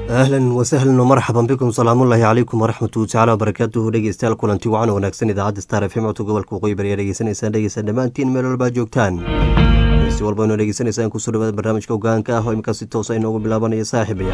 ahlan wasahlan marxaban bikum salaamullaahi calaykum waraxmatu tacala wabarakaatuhu dhegeystayaal kulanti wacan wanaagsan idaacadda star f m codka gobolka waqooyi bari ayaa dhegeysanaysaan dhegeysaan dhammaantiin meel walbaa joogtaan si walba inoo dhegeysanaysaan kusoo dhawaada barnaamijka hogaanka ah oo imika si toosa inoogu bilaabanaya saaxiibaya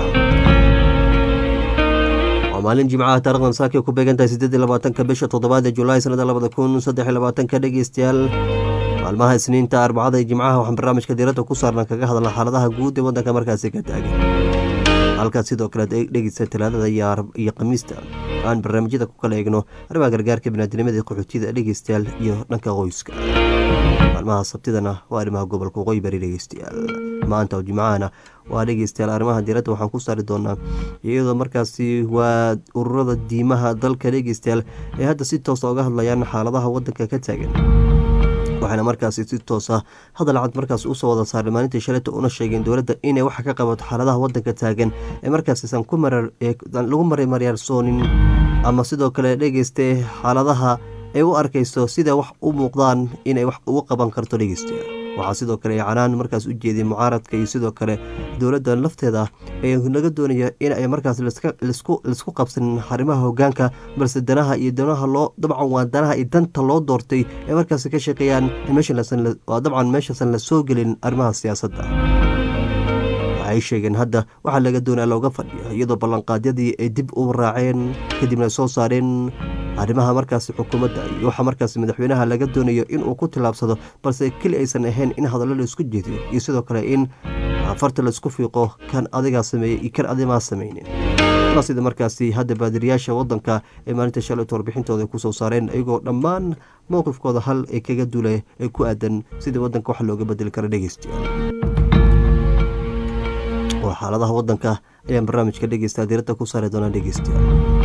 waa maalin jimcaha taarikhdan saakay ku beegantahay siddeed iyo labaatanka bisha toddobaad ee julaay sanada labada kun saddex iyo labaatanka dhegeystayaal maalmaha isniinta arbacada iyo jimcaha waxaan barnaamijka diiradda ku saarna kaga hadalna xaaladaha guud ee waddanka markaasi ka taagan halkaas sidoo kale dhegeysta talaadada iyo khamiista aan barnaamijyada ku kala eegno arrimaha gargaarka binaadinimada qaxootiyada dhegeystayaal iyo dhanka qoyska maalmaha sabtidana waa arrimaha gobolka waqooyi bari dhegeystayaal maanta oo jimcahana waa dhegeystayaal arrimaha diiradda waxaan ku saari doonaa iyadoo markaasi waa ururada diimaha dalka dhegeystayaal ee hadda si toosa uga hadlayaan xaaladaha waddanka ka taagan waxaana markaasi si toosa hadal cad markaas usoo wada saaray maalintii shalayta una sheegeen dowladda inay waxa ka qabato xaaladaha waddanka taagan ee markaasiisan lagu marimaryaarsoonin ama sidoo kale dhegeyste xaaladaha ay u arkayso sida wax u muuqdaan inay wax ugu qaban karto dhegeysta waxaa sidoo kale canaan markaas u jeeday mucaaradka iyo sidoo kale dowladda lafteeda ee laga doonaya in ay markaas laisku qabsanin arrimaha hogaanka balse danaha iyo danaha loo dabcan waa danaha iyo danta loo doortay ee markaas ka shaqeeyaan waa dabcan meeshaasan la soo gelin arrimaha siyaasadda waxay sheegeen hadda waxaa laga doonaa looga fadhiya iyadoo ballanqaadyadii ay dib u raaceen kadibna soo saareen arrimaha markaasi xukuumadda iyo waxaa markaasi madaxweynaha laga doonayo inuu ku tillaabsado balse keli aysan ahayn in hadallo la isku jeediyo iyo sidoo kale in farta laisku fiiqo kan adigaa sameeyey iyo kan adimaa samaynin sida markaasi hadda baadiriyaasha waddanka ee maalinta shalayta warbixintooda kusoo saareen iyagoo dhammaan mowqifkooda hal ee kaga duula ee ku aadan sidii waddanka wax looga bedeli kara dhegeystayaal oo xaaladaha waddanka ayaan barnaamijka dhegeysta diiradda ku saari doonaa dhegeystayaal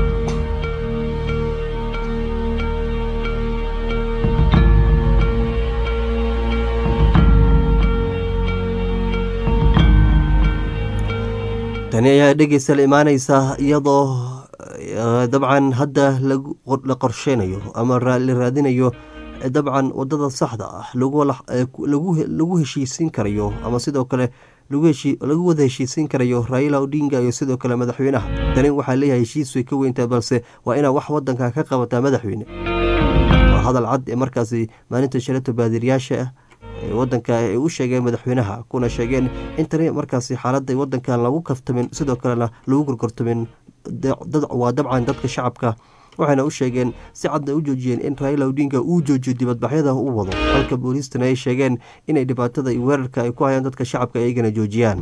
tani ayaa dhegeystayaal imaaneysa iyadoo dabcan hadda la qorsheynayo ama la raadinayo dabcan wadada saxda ah lagu heshiisiin karayo ama sidoo kale lagu wada heshiisiin karayo raila odinga iyo sidoo kale madaxweynaha tani waxaa leeyahay heshiis way ka weyntaa balse waa inaa wax wadanka ka qabataa madaxweyne waa hadal cad ee markaasi maalinta shalato baadiriyaasha wadanka ay u sheegeen madaxweynaha kuna sheegeen in tani markaasi xaalada wadankan lagu kaftamin sidoo kalena lagu gorgortamin waa dabcan dadka shacabka waxayna u sheegeen si cadna u joojiyeen in raila odinga uu joojiyo dibadbaxyada u wado halka booliistana ay sheegeen inay dhibaatada iyo weerarka ay ku hayaan dadka shacabka iyagana joojiyaan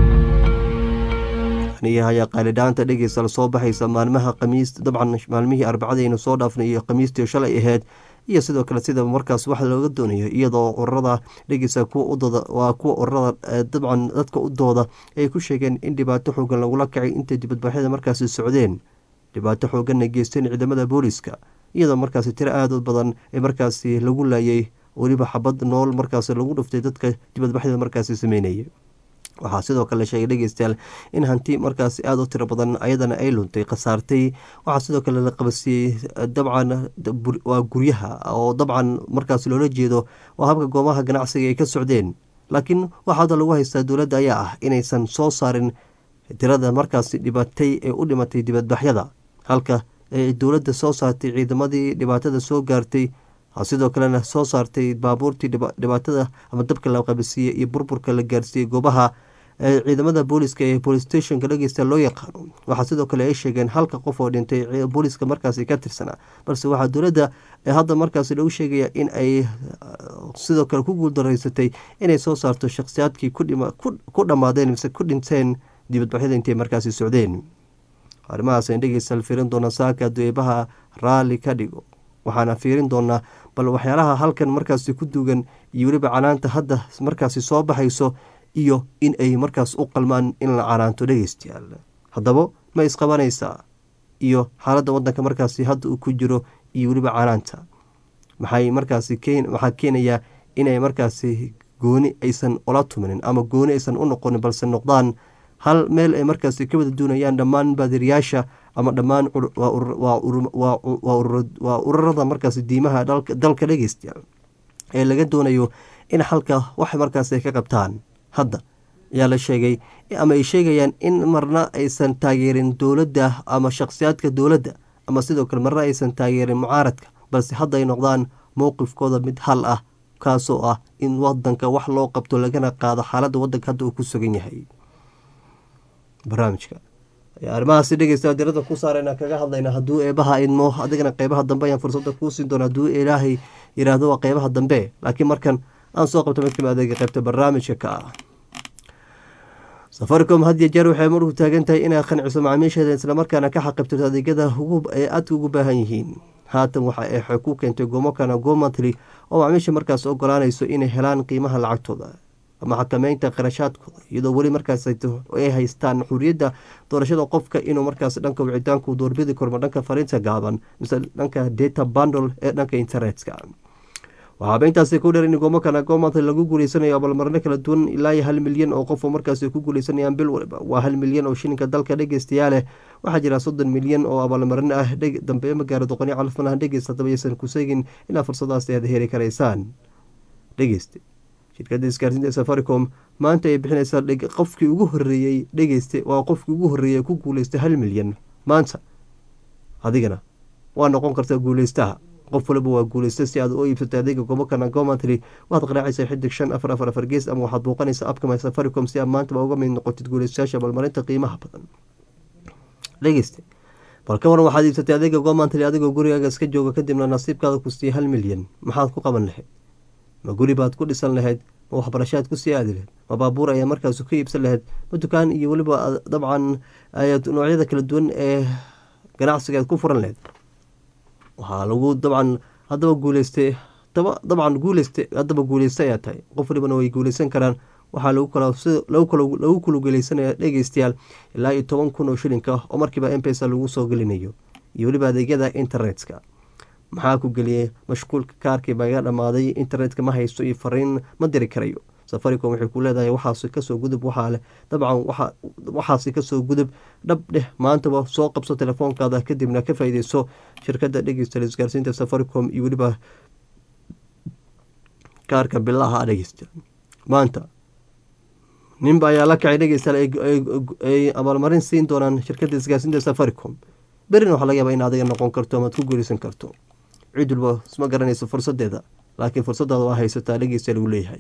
ayaa qaalidhaanta dhegeysta soo baxaysa maalmaha khamiis dabcan maalmihii arbacadaynu soo dhaafnay iyo khamiistii shalay ahayd iyo sidoo kale sida markaas wax looga doonayo iyadoo ururada dhegeysa kuwa udooda waa kuwa ururada dabcan dadka u dooda ay ku sheegeen in dhibaato xoogan lagula kacay intay dibadbaxyada markaasi socdeen dhibaato xooganna geysteen ciidamada booliska iyadoo markaasi tiro aada u badan ee markaasi lagu laayay weliba xabad nool markaasi lagu dhuftay dadka dibadbaxyada markaasi sameynaya waxaa sidoo kale la sheegay dhegeystayaal in hanti markaasi aada u tiro badan ayadana ay luntay khasaartay waxaa sidoo kale la qabasiiyey dabcan waa guryaha oo dabcan markaasi loola jeedo waa habka goomaha ganacsiga ay ka socdeen laakiin waxaa hadda lagu haystaa dowladda ayaa ah inaysan soo saarin tirada markaasi dhibatay ee u dhimatay dibadbaxyada halka ay dowladda soo saartay ciidamadii dhibaatada soo gaartay sidoo kalena soo saartay baabuurtii dhibaatada ama dabka la qabasiiyey iyo burburka la gaarsiiyey goobaha ciidamada booliska ee police stationka dhegeysta loo yaqaano waxaa sidoo kale ay sheegeen halka qof oo dhintay booliska markaasi ka tirsanaa balse waxaa dowladda hadda markaasi lagu sheegaya in ay sidoo kale ku guuldaraysatay inay soo saarto shakhsiyaadkii ku dhammaadeen mise ku dhinteen dibadbaxyada intay markaasi socdeen arrimahaasn dhegeysta fiirin doona saaka dueebaha raalli ka dhigo waxaana fiirin doonaa bal waxyaalaha halkan markaasi ku duugan iyo weliba canaanta hadda markaasi soo baxayso iyo in ay markaas u qalmaan in la canaanto dhegeystayaal haddaba ma isqabanaysaa iyo xaaladda waddanka markaasi hadda uu ku jiro iyo weliba canaanta maxay markaasi waxaa keenayaa inay markaasi gooni aysan ula tuminin ama gooni aysan u noqonin balse noqdaan hal meel ay markaasi ka wada doonayaan dhammaan baadiriyaasha ama dhammaan waa ururada markaasi diimaha dalka dhegeystayaal ee laga doonayo in xalka wax markaas ay ka qabtaan hadda ayaa la sheegay ama ay sheegayaan in marna aysan taageerin dowladda ama shakhsiyaadka dowladda ama sidoo kale marna aysan taageerin mucaaradka balse hadda ay noqdaan mowqifkooda mid hal ah kaasoo ah in wadanka wax loo qabto lagana qaado xaaladda wadanka hadda uu ku sugan yahay barnaamijka arrimahaasi dhegeysta dirada ku saarayna kaga hadlayna hadduu eebaha idmo adigana qeybaha dambe ayaan fursada kuu siin doona hadduu ilaahay yiraahdo waa qeybaha dambe laakiin markan aan soo qabto mid kamid adeega qeybta barnaamijka ka ah safaricom had iyo jeer waxay marku taagan tahay inay qanciso macaamiisheeda islamarkaana ka xaqibtirto adeegyada ee aadka ugu baahan yihiin haatan waxa ay ku keentay gomokana gomatly oo macaamiisha markaas ogolaanayso inay helaan qiimaha lacagtooda ama xakameynta qarashaadkooda iyadoo weli markaas ay haystaan xuriyadda doorashada qofka inuu markaas dhanka wicitaanku doorbidi kormo dhanka fariinta gaaban mise dhanka data bundle ee dhanka internetka waxaaba intaasi ku dheer in gomokana gomantly lagu guuleysanayo abalmarno kala duwan ilaa iyo hal milyan oo qof oo markaas ku guuleysanayaan bil waliba waa hal milyan oo shilinka dalka dhegeystayaa waxaa jira soddon milyan oo abaalmarino ah dambe magaara doqoni calfanaha dhegeysta hadaba yaysan ku seegin ilaa fursadaasi aad heli karaysaan dhegeyste shirkadda isgaarsiinta safaricom maanta ay bixinaysaa qofkii ugu horeeyey dhegeyste waa qofkii ugu horeeyey ku guuleystay hal milyan maanta adigana waa noqon kartaa guuleystaha qof waliba waa guuleystay si aad u iibsatay adeega gomokana gomantry waxaad qaraacaysaa xidig shan afar afar afar gees ama waxaad booqanaysaa abkama safaricom si aad maantaba uga mid noqotid guuleystayaasha abaalmarinta qiimaha badan dhegeyste bal ka waran waxaad iibsatay adeega gomantry adigoo gurigaaga iska jooga kadibna nasiibkaada ku siiyey hal milyan maxaad ku qaban lahayd ma guri baad ku dhisan lahayd ma waxbarashaad kusii aadi lahayd ma baabuur ayaa markaas ku iibsan lahayd ma dukaan iyo weliba dabcan noocyada kala duwan ee ganacsiga aad ku furan lahayd waxaa lagu dabcan haddaba guuleystay dabcan guuleysta haddaba guuleysta ayaa tahay qof walibana way guuleysan karaan waxaa lagu kuluguleysanaya dhegeystayaal ilaa iyo toban kun oo shilinka oo markiiba mpesa lagu soo gelinayo iyo weliba adeegyada internetka maxaa ku geliyey mashquulka kaarkii baaga dhammaaday internetka ma haysto iyo fariin ma diri karayo safaricom waxay ku leedahay waxaasi kasoo gudub waxaa leh dabcan waxaasi kasoo gudub dhab dheh maantaba soo qabso telefoonkaada kadibna ka faaideyso shirkadda dhegeysta isgaarsiinta safaricom iyo weliba kaarka bilaha dhegeysta maanta ninba ayaa la kacay dhegeystayaal ay abaalmarin siin doonaan shirkadda isgaarsiinta safaricom berina waxaa laga yaaba in adiga noqon karto amaad ku guuleysan karto cid walba isma garanayso fursadeeda laakiin fursadaada waa haysataa dhegeysta lagu leeyahay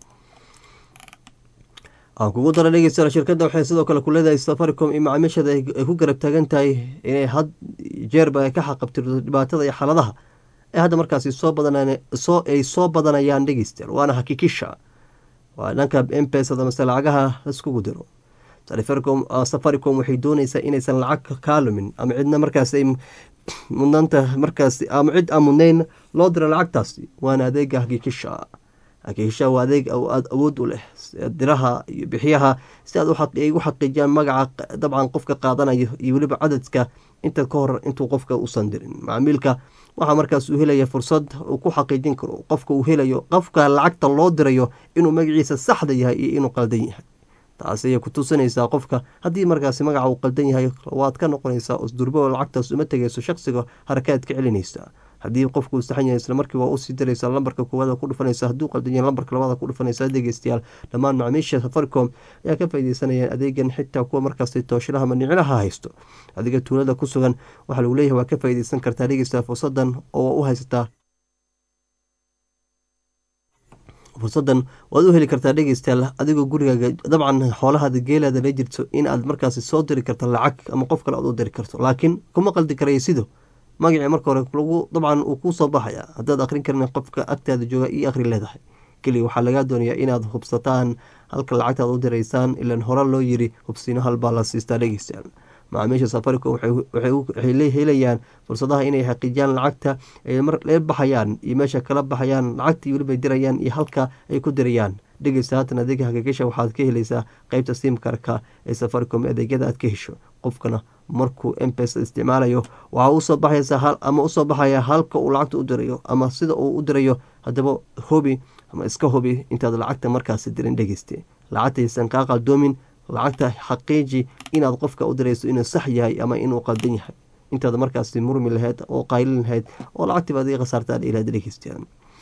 aan kugu dara dhegeystayaal shirkadda waxay sidoo kale ku leedahay safaricom iyo macaamiishada ay ku garab taagan tahay inay had jeerba ay ka xaqabtirto dhibaatada iyo xaaladaha ee hadda markaasi soo badanaan soo ay soo badanayaan dhegeystayaal waana hakikisha waa dhanka mpesada mase lacagaha laiskugu diro safaricom waxay dooneysaa inaysan lacag kaa lumin ama cidna markaas ay mudnaanta markaas ama cid aan mudnayn loo diro lacagtaasi waana adeega hakikisha hakikisha waa adeeg aad awood u leh diraha iyo bixiyaha si aad ay u xaqiijiyaan magaca dabcan qofka qaadanayo iyo weliba cadadka inta ka hor intuu qofka usan dirin macamiilka waxaa markaas uu helaya fursad uu ku xaqiijin karo qofka uu helayo qofka lacagta loo dirayo inuu magaciisa saxda yahay iyo inuu qaldan yahay taas ayay ku tusinaysaa qofka haddii markaasi magaca uu qaldan yahay waad ka noqonaysaa usdurbo lacagtaas uma tegayso shaqsiga harakaad ka celinaysa haddii qofku uu saxan yahay islamarkii waa usii diraysaa lambarka koowaad ku dhufanaysa hadduu qaldan yahay lambarka labaad ku dhufanaysaa dhegeystayaal dhammaan macaamiisha safaricom ayaa ka faaideysanayaan adeegan xitaa kuwa markaasi tooshilaha maniclaha haysto adiga tuulada ku sugan waxaa lagu leeyahay waa ka faaideysan kartaa dhegeystayaal fursadan oo u haysataa fursadan waad u heli kartaa dhegeystayaal adigoo gurigaaga dabcan xoolahaada geelaada la jirto in aad markaasi soo diri karto lacag ama qof kale aad u diri karto laakiin kuma qaldi karaya sido magacii marka hore lagu dabcan uu kuu soo baxaya haddaad akhrin karin qofka agtaada jooga io akhri leedahay keliya waxaa lagaa doonayaa inaad hubsataan halka lacagtaad u diraysaan ilan hore loo yiri hubsiino halbaa la siistaa dhegeystayaal macaamiisha safaricom waxay helayaan fursadaha inay xaqiijiyaan lacagta ay la baxayaan iyo meesha kala baxayaan lacagtii weliba dirayaan iyo halka ay ku dirayaan dhegeysta haatan adeega hakikisha waxaad ka helaysaa qeybta simkarka ee safaricom adeegyada aad ka hesho qofkana markuu mpesa isticmaalayo waxaa usoo baxaysa ama usoo baxaya halka uu lacagta u dirayo ama sida uu u dirayo haddaba hobi ama iska hubi intaad lacagta markaasi dirin dhegeyste lacagtaysan kaa qaldoomin lacagta xaqiiji inaad qofka u dirayso inuu sax yahay ama inuu qaldan yahay intaad markaasi murmi lahayd oo qaylin lahayd oo lacagtiiba adiga khasaartaan ilaad dhegeystaan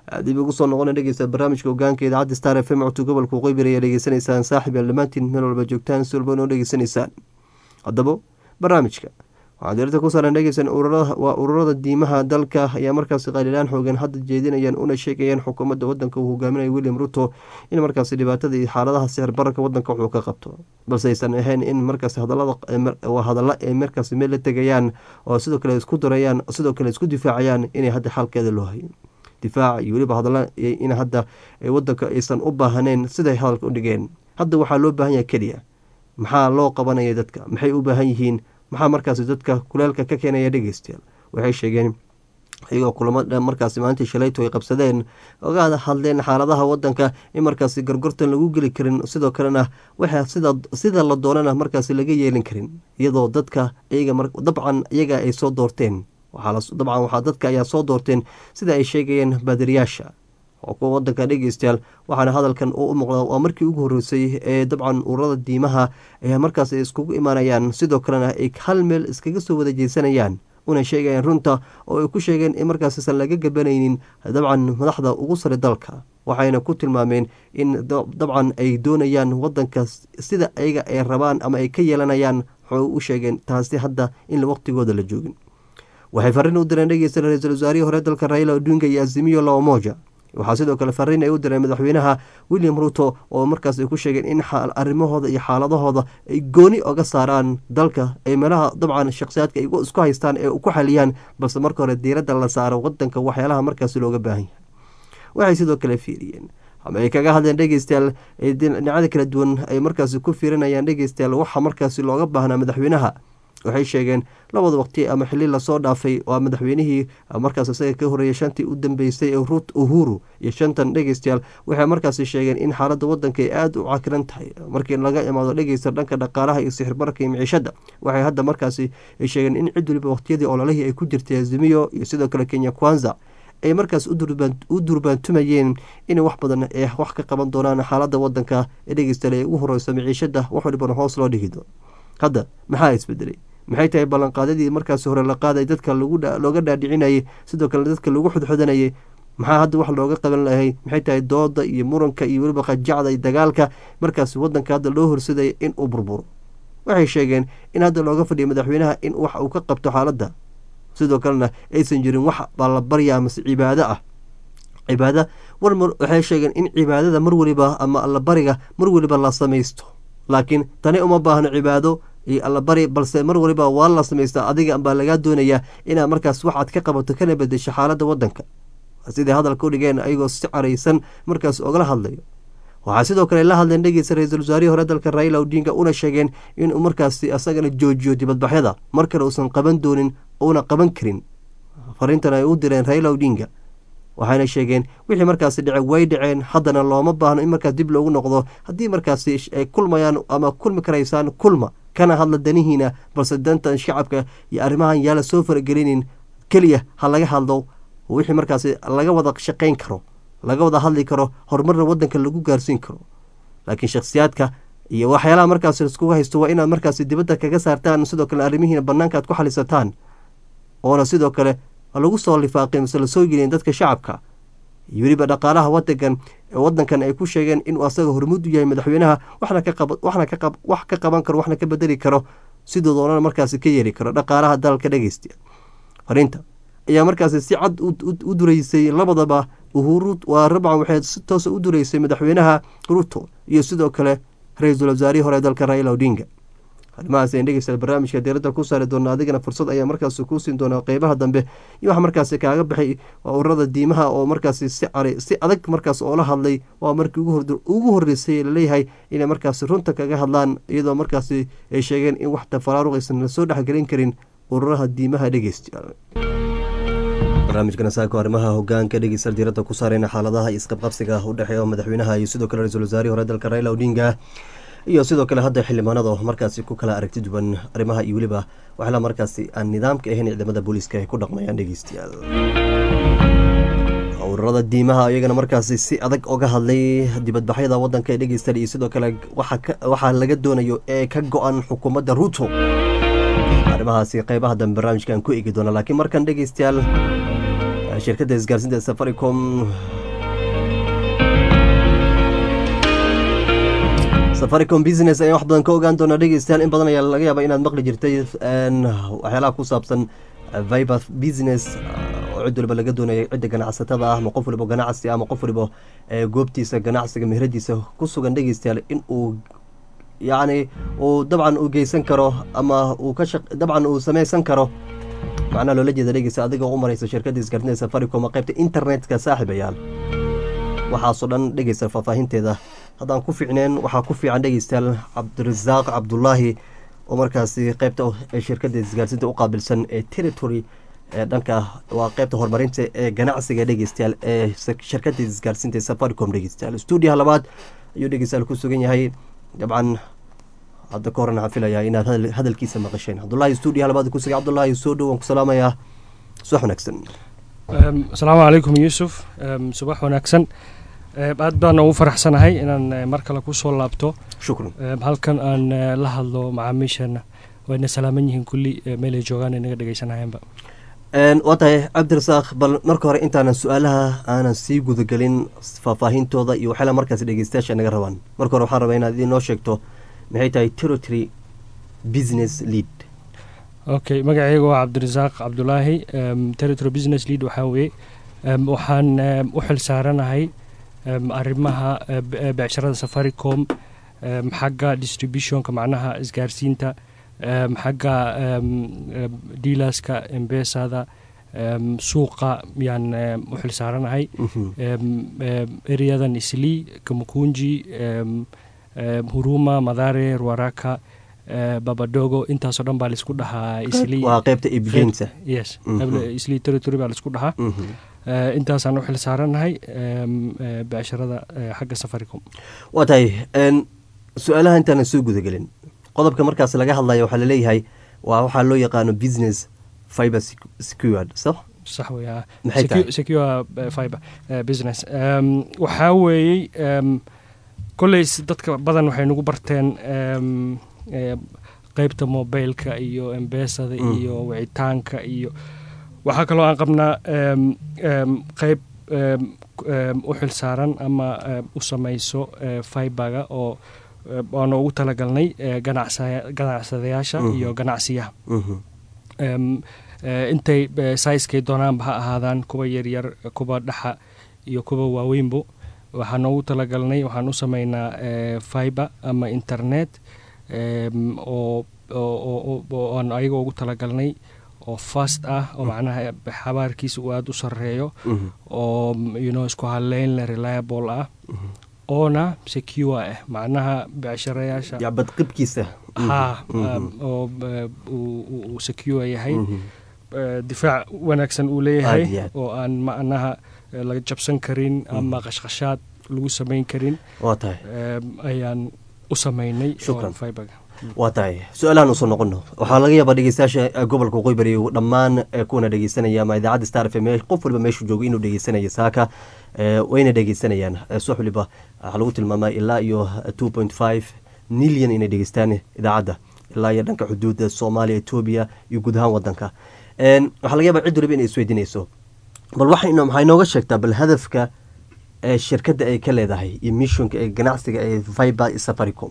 dib ugu soo noqona dhegeysta barnaamijka hogaanka idaacadda star f m codka gobolka waqooyi ayaa dhegeysanaysaan saaxib yaal dhammaantiin meel walba joogtaan si walba noo dhegeysanaysaan haddaba barnaamijka waxaa diirta ku saaran dhegeysan waa ururada diimaha dalka ayaa markaasi qalilaan xoogan hadda jeedinayaan una sheegayaan xukuumadda wadanka uu hogaaminaya william ruto in markaasi dhibaatada iyo xaaladaha sixir bararka wadanka wuxuu ka qabto balse aysan ahayn in markaasi hadalada hadalla ay markaasi meel la tegayaan oo sidoo kale isku darayaan sidoo kale isku difaacayaan inay hadda xalkeeda loo hayo difaaca iyo weliba hadalla in hadda wadanka aysan u baahaneyn siday hadalka u dhigeen hadda waxaa loo baahan yahay keliya maxaa loo qabanaya dadka maxay u baahan yihiin maxaa markaasi dadka kuleelka ka keenaya dhegeystayaal waxay sheegeen iyagoo kulamo markaasi maalintii shalayto ay qabsadeen oga hadleen xaaladaha wadanka in markaasi gargortan lagu geli karin sidoo kalena waxa sida la doonana markaasi laga yeelin karin iyadoo dadka dabcan iyaga ay soo doorteen dabcan waxaa dadka ayaa soo doorteen sida ay sheegayeen baadiriyaasha oo kuwa wadanka dhegeystayaal waxaana hadalkan u muuqda waa markii ugu horreysay ee dabcan ururada diimaha ayaa markaas ay iskugu imaanayaan sidoo kalena ay hal meel iskaga soo wada jeesanayaan una sheegayaan runta oo ay ku sheegeen in markaasiisan laga gabanaynin dabcan madaxda ugu sare dalka waxayna ku tilmaameen in dabcan ay doonayaan wadanka sida ayaga ay rabaan ama ay ka yeelanayaan waxay u sheegeen taasi hadda in waqtigooda la joogin waxay fariin u direen dhegeysta ra-iisul wasaarihii hore dalka raila odinga iyo azimiyo laomoja waxaa sidoo kale fariin ay u direen madaxweynaha william ruto oo markaas ay ku sheegeen in arrimahooda iyo xaaladahooda ay gooni oga saaraan dalka ay meelaha dabcan shakhsiyaadka ay isku haystaan ee ku xaliyaan balse marka hore diiradda la saaro wadanka waxyaalaha markaas looga baahan yahay waxay sidoo kale fiiriyeen ama ay kaga hadleen dhegeystayaal dhinacada kala duwan ay markaasi ku fiirinayaan dhegeystayaal waxa markaasi looga baahnaa madaxweynaha waxay sheegeen labada waqti ama xili lasoo dhaafay waa madaxweynihii markaas isaga ka horeeyay shantii u dambeysay ee rut uhuru iyo shantan dhegeystayaal waxay markaasi sheegeen in xaaladda wadanka ay aada u cakiran tahay markii laga imaado dhegeysta dhanka dhaqaalaha iyo sixirbararka iyo miciishada waxay hadda markaasi ay sheegeen in cid waliba waqtiyadii ololihii ay ku jirtay azimiyo iyo sidoo kale kenya kwanza ay markaas u durbaantumayeen inay wax badan ee wax ka qaban doonaan xaaladda wadanka ee dhegeystayaal ay ugu horeyso miciishada wax walibana hoos loo dhigido hadda maxaa isbedelay maxay tahay ballanqaadadii markaasi hore la qaaday dadka looga dhaadhicinayay sidoo kale dadka lagu xudxudanayay maxaa hadda wax looga qaban lahay maxay tahay dooda iyo muranka iyo weliba qajacda iyo dagaalka markaasi wadanka hadda loo horsadaya in uu burburo waxay sheegeen in hadda looga fadhiya madaxweynaha in wax uu ka qabto xaaladda sidoo kalena aysan jirin wax baa la barya amase cibaado ah cibaada waxay sheegeen in cibaadada mar weliba ama allabariga mar weliba la samaysto laakiin tani uma baahno cibaado iyo allabari balse mar waliba waa la samaystaa adiga baa lagaa doonayaa inaad markaas waxaad ka qabato kana bedesho xaaladda wadanka siday hadalka u dhigeen ayagoo si caraysan markaas ogala hadlayo waxaa sidoo kale la hadleen dhegeysa ra-iisul wasaarihii hore dalka raila odinga una sheegeen inuu markaasi asagana joojiyo dibadbaxyada mar kale uusan qaban doonin una qaban karin fariintan ay u direen raila odinga waxayna sheegeen wixii markaasi dhece way dhaceen haddana looma baahno in markaas dib loogu noqdo haddii markaasi ay kulmayaan ama kulmi karaysaan kulma kana hadla danihiina balse dantan shacabka iyo arrimahan yaala soo faragelinin keliya ha laga hadlo wixii markaasi laga wada shaqayn karo laga wada hadli karo horumarna wadanka lagu gaarsiin karo laakiin shakhsiyaadka iyo waxyaalaha markaas iskuga haysto waa inaad markaasi dibadda kaga saartaan sidoo kale arrimihiina bannaanka aad ku xalisataan oona sidoo kale lagu soo lifaaqin mase lasoo gelin dadka shacabka iyo weliba dhaqaalaha wadankan wadankan ay ku sheegeen inuu asaga hormuud u yahay madaxweynaha waxna ka wax ka qaban karo waxna ka bedeli karo sidoo doonana markaasi ka yeeli karo dhaqaalaha dalka dhegeysta fariinta ayaa markaasi si cad u dureysay labadaba uhuru waa rabcan waxay si toosa u dureysay madaxweynaha ruto iyo sidoo kale ra-iisul wasaarihii hore dalka raila odinga arrimahaas ayan dhegeysta barnaamijka diiradda ku saari doona adigana fursad ayaa markaasi kuu siin doonaa qeybaha dambe iyo waxa markaasi kaaga baxay waa ururada diimaha oo markaasi si cari si adag markaas oola hadlay waa markii ugu horreysay laleeyahay inay markaasi runta kaga hadlaan iyadoo markaasi ay sheegeen in wax tafaraaruq aysan la soo dhexgelin karin ururaha diimaha dhegeysta barnaamijkana saako arrimaha hogaanka dhegeysta diiradda ku saareyna xaaladaha isqabqabsiga u dhexeeya madaxweynaha iyo sidoo kale ra-iisul wasaarihii hore dalka raila odinga iyo sidoo kale hadda xildhibaanada markaasi ku kala aragti duwan arrimaha iyo weliba waxla markaasi aan nidaamka ahayn ciidamada booliiska ay ku dhaqmayaan dhegeystayaal ururada diimaha iyagana markaasi si adag oga hadlay dibadbaxyada wadanka ee dhegeystan iyo sidoo kale waxaa laga doonayo ee ka go-an xukuumadda ruto arrimahaasi qeybaha dambe barnaamijka aan ku eegi doona laakiin markan dhegeystayaal shirkadda isgaarsiinta safaricom safaricom business ayaan wax badan ka ogaan doonaa dhegeystayaal in badan ayaa laga yaabaa inaad maqli jirtay waxyaalaha ku saabsan viber business oo cid waliba laga doonaya cidda ganacsatada ah ama qof waliba ganacsi ama qof waliba goobtiisa ganacsiga meheradiisa ku sugan dhegeystayaal in uu yacni uu dabcan uu geysan karo ama uu ka shaq dabcan uu sameysan karo macnaha loola jeeda dhegeysa adigoo u maraysa shirkadda isgaartinta safaricom qaybta internetka saaxiibayaal waxaasoo dhan dhegeysta faahfaahinteeda haddaan ku fiicneen waxaa ku fiican dhegeystayaal cabdirasaaq cabdulaahi oo markaasi qaybta shirkadda isgaarsiinta u qaabilsan ee territory ee dhanka waa qaybta horumarinta ee ganacsiga dhegeystayaal ee shirkadda isgaarsiinta safaricom dhegeystayaal stuudiyaha labaad ayuu dhegeystayaal ku sugan yahay dabcan hadda ka horena waxaan filayaa inaad hadalkiisa maqasheen cabdulaahi stuudiyaha labaad ku sugay cabdulaahi soo dhow waan ku salaamayaa subax wanaagsan asalaamu calaykum yuusuf subax wanaagsan aad baan ugu faraxsanahay inaan mar kale kusoo laabto shukran halkan aan la hadlo macaamiisheena wayna salaaman yihiin kulli meelay joogaan inaga dhegeysanayeenba waa tahay cabdirasaaq bal marka hore intaanan su-aalaha aanan sii gudagelin faahfaahintooda iyo waxyaala markaas dhegeystayaasha naga rabaan marka hore waxaan rabaa inaad idinoo sheegto maxay tahay territory business lead okay magacayga waa cabdirasaaq cabdulaahi territory business lead waxaa weeye waxaan u xil saaranahay arrimaha becsharada safaricom xagga distributionka macnaha isgaarsiinta xagga dealerska embesada suuqa yaan u xil saaranahay ereyadan islii kamukunji huruma madare ruaraka babadogo intaasoo dhan baa laisku dhahaa waa qaybta iibgeynta yes islii territory baa laisku dhahaa intaasaan u xil saaranahay becsharada xagga safaricom waa tahay su-aalaha intaanan soo gudagelin qodobka markaas laga hadlaya waxaa laleeyahay waa waxaa loo yaqaano business fiber secured so sax wey Maxay tahay? secure fiber business waxaa weeyey kolleys dadka badan waxay nagu barteen qeybta mobileka iyo embesada iyo wicitaanka iyo waxaa kaloo aan qabnaa qeyb u xil saaran ama u samayso fiberga oo waana ugu talagalnay ganacsadayaasha iyo ganacsiyaha intay saiskay doonaanba ha ahaadaan kuwa yaryar kuwa dhaxa iyo kuwa waaweynbo waxaan ugu talagalnay waxaan u sameynaa fiber ama internet oo aan ayaga ugu talagalnay oo fast ah oo macnaha xabaarkiisa uu aada u sareeyo oo yuno isku haleyn le reliable ah oona secure ah macnaha becsharayaasha ya badqibkiisa ha oo uu secure yahay difaac wanaagsan uu leeyahay Aad iyo aad. oo aan macnaha laga jabsan karin ama qashqashaad lagu samayn karin waa tahay ayaan u sameynay Shukran. fiberga waa tahay su-aalahan usoo noqono waxaa laga yaabaa dhegeystayaasha gobolka waqooyi bari dhammaan eh, kuwana dhegeysanaya ama idaacadda star f m qof waliba meeshuu joogo inuu dhegeysanayo saaka eh, wayna dhegeysanayaan Eh, subax waliba waxaa lagu tilmaamaa ilaa iyo two point five milyan inay dhegeystaan idaacadda ilaa iyo dhanka xuduudda soomaaliya etoobiya iyo guud ahaan wadanka En, waxaa laga yaabaa cid waliba inay isweydiinayso bal waxayno maxay nooga sheegtaa bal hadafka ee shirkadda ay ka leedahay iyo missionka ee ganacsiga ee viber safaricom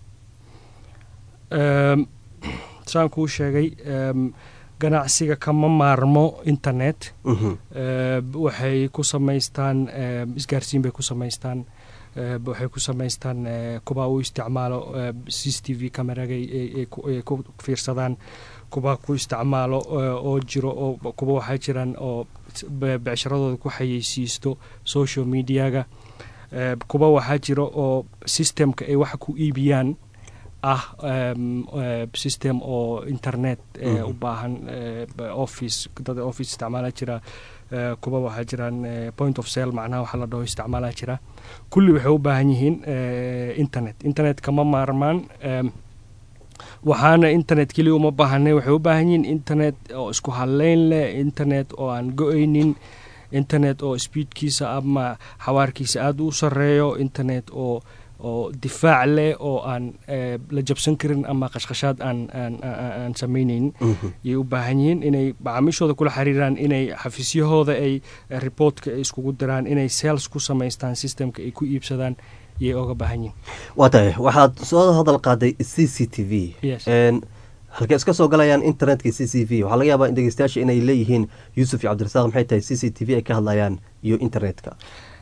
Ehm, saan kuu sheegay ehm, ganacsiga kama maarmo internet Mhm. Ehm, waxay ku samaystaan ehm, isgaarsiin bay ku samaystaan Ehm, waxay ku samaystaan eh, kuwa u isticmaalo eh, c c t v cameraga ay- ay ay ku- ay ku fiirsadaan kuwa ku isticmaalo eh, oo jiro oo kuwa waxaa jiraan oo be- becsharadooda ku xayeysiisto social mediaga Ehm, kuwa waxaa jiro oo systemka ay wax ku iibiyaan ah em, eh, system oo internet eh, Mhm. u baahan eh, b- office dad office isticmaala jira eh, kuwa waxaa jiraan eh, point of sale macnaha waxa la dhaho isticmaala jira kulli waxay u baahan yihiin eh, internet internet kama maarmaan em, waxaana internet keliya uma baahanay waxay u baahan yihiin internet oo isku haleyn leh internet oo aan go-aynin internet oo speedkiisa ama xawaarkiisa aada u sareeyo internet oo oo difaac leh oo aan eh, la jabsan karin ama qashqashaad aan aan aan aan sameyneynin Mhm. ayay u baahan yihiin inay macaamiishooda kula xiriiraan inay xafiisyahooda ay eh, reportka ay iskugu diraan inay sales ku samaystaan systemka ay ku iibsadaan yay oga baahan yihin waa tahay waxaad soo hadal qaaday c c t v Yes. Een, halkay iska soo galayaan internetka c c v waxaa laga yaabaa in dhegeystayaasha inay leeyihiin yuusuf iyo cabdirasaaq maxay tahay c c t v ay ka hadlayaan iyo internetka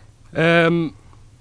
Em,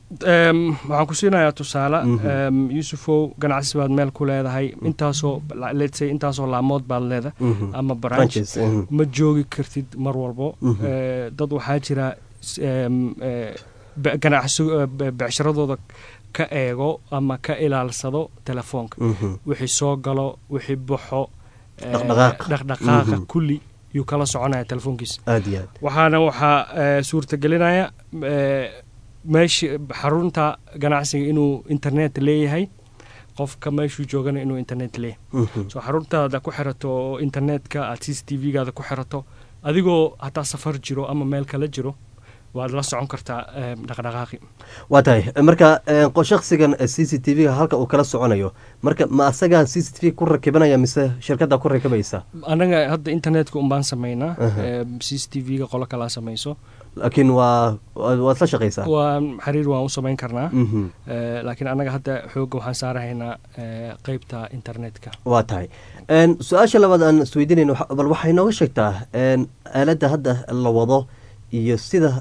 em, waxaan ku siinayaa tusaale Mhm. em, yuusufow ganacsi baad meel ku leedahay intaasoo let's say intaasoo laamood baad leedahay Mhm. ama branch Branches, mhm. ma joogi kartid mar walbo Mhm. Eh, dad waxaa jira s- em, eh, be- ganacsi eh, be- becsharadooda ka eego ama ka ilaalsado telefoonka Mhm. wixii soo galo wixii baxo eh, Dhaqdhaqaaq. dhaqdhaqaaqa Mhm. kulli yuu kala soconaya telefoonkiisa aada iyo aad waxaana waxaa eh, suurtagelinaya eh, meesha xarunta ganacsiga inuu internet leeyahay qofka meeshuu joogana inuu internet leeyahay Mhm. so xaruntaada ku xirato oo internetka aad c c t v-gaada ku xirato adigoo hataa safar jiro ama meel kala jiro waad la socon kartaa eh, dhaqdhaqaaqi waa tahay marka een, qo- shakhsigan c c t v-ga halka uu kala soconayo marka ma asagaa c c t v ku rakibanaya mise shirkadda ku rakibaysa annaga hadda internetka unbaan samaynaa Aha. eh, c c t v-ga qolo kalaa samayso laakiin waa waa- waad la shaqaysaa waa xiriir waan u samayn karnaa Mhm. Eh, laakiin annaga hadda xoogga waxaan saarahaynaa eh, qeybta internetka waa tahay Een, su-aasha labaad aan isweydiinayn waxa- bal waxay nooga sheegtaa een, aaladda hadda la wado iyo sida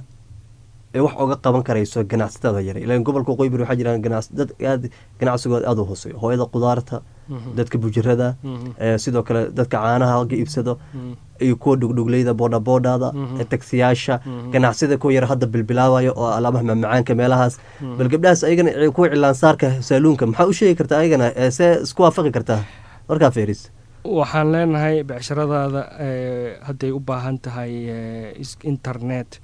ay wax oga qaban karayso ganacsatada yare ilan gobolka qoybir waxaa jiraan ganacs- dad aad ganacsigooda aada u hooseeyo hooyada qudaarta Mhm. dadka bujirada Mhm. ee, sidoo kale dadka caanaha ga iibsado Mhm. iyo kuwa dhugdhugleyda boodhaboodhada Mhm. ee tagsiyyaasha Mhm. ganacsida kuwa yar hadda bilbilaabayo oo alaabaha macmacaanka meelahaas Mhm. bal gabdhahaas ayagana ci- kuwa cilaansaarka saaluunka maxaa u sheegi kartaa ayagana ee, see isku waafaqi kartaa markaa feeris waxaan leenahay becsharadaada eh, hadday u baahan tahay eh, is- internet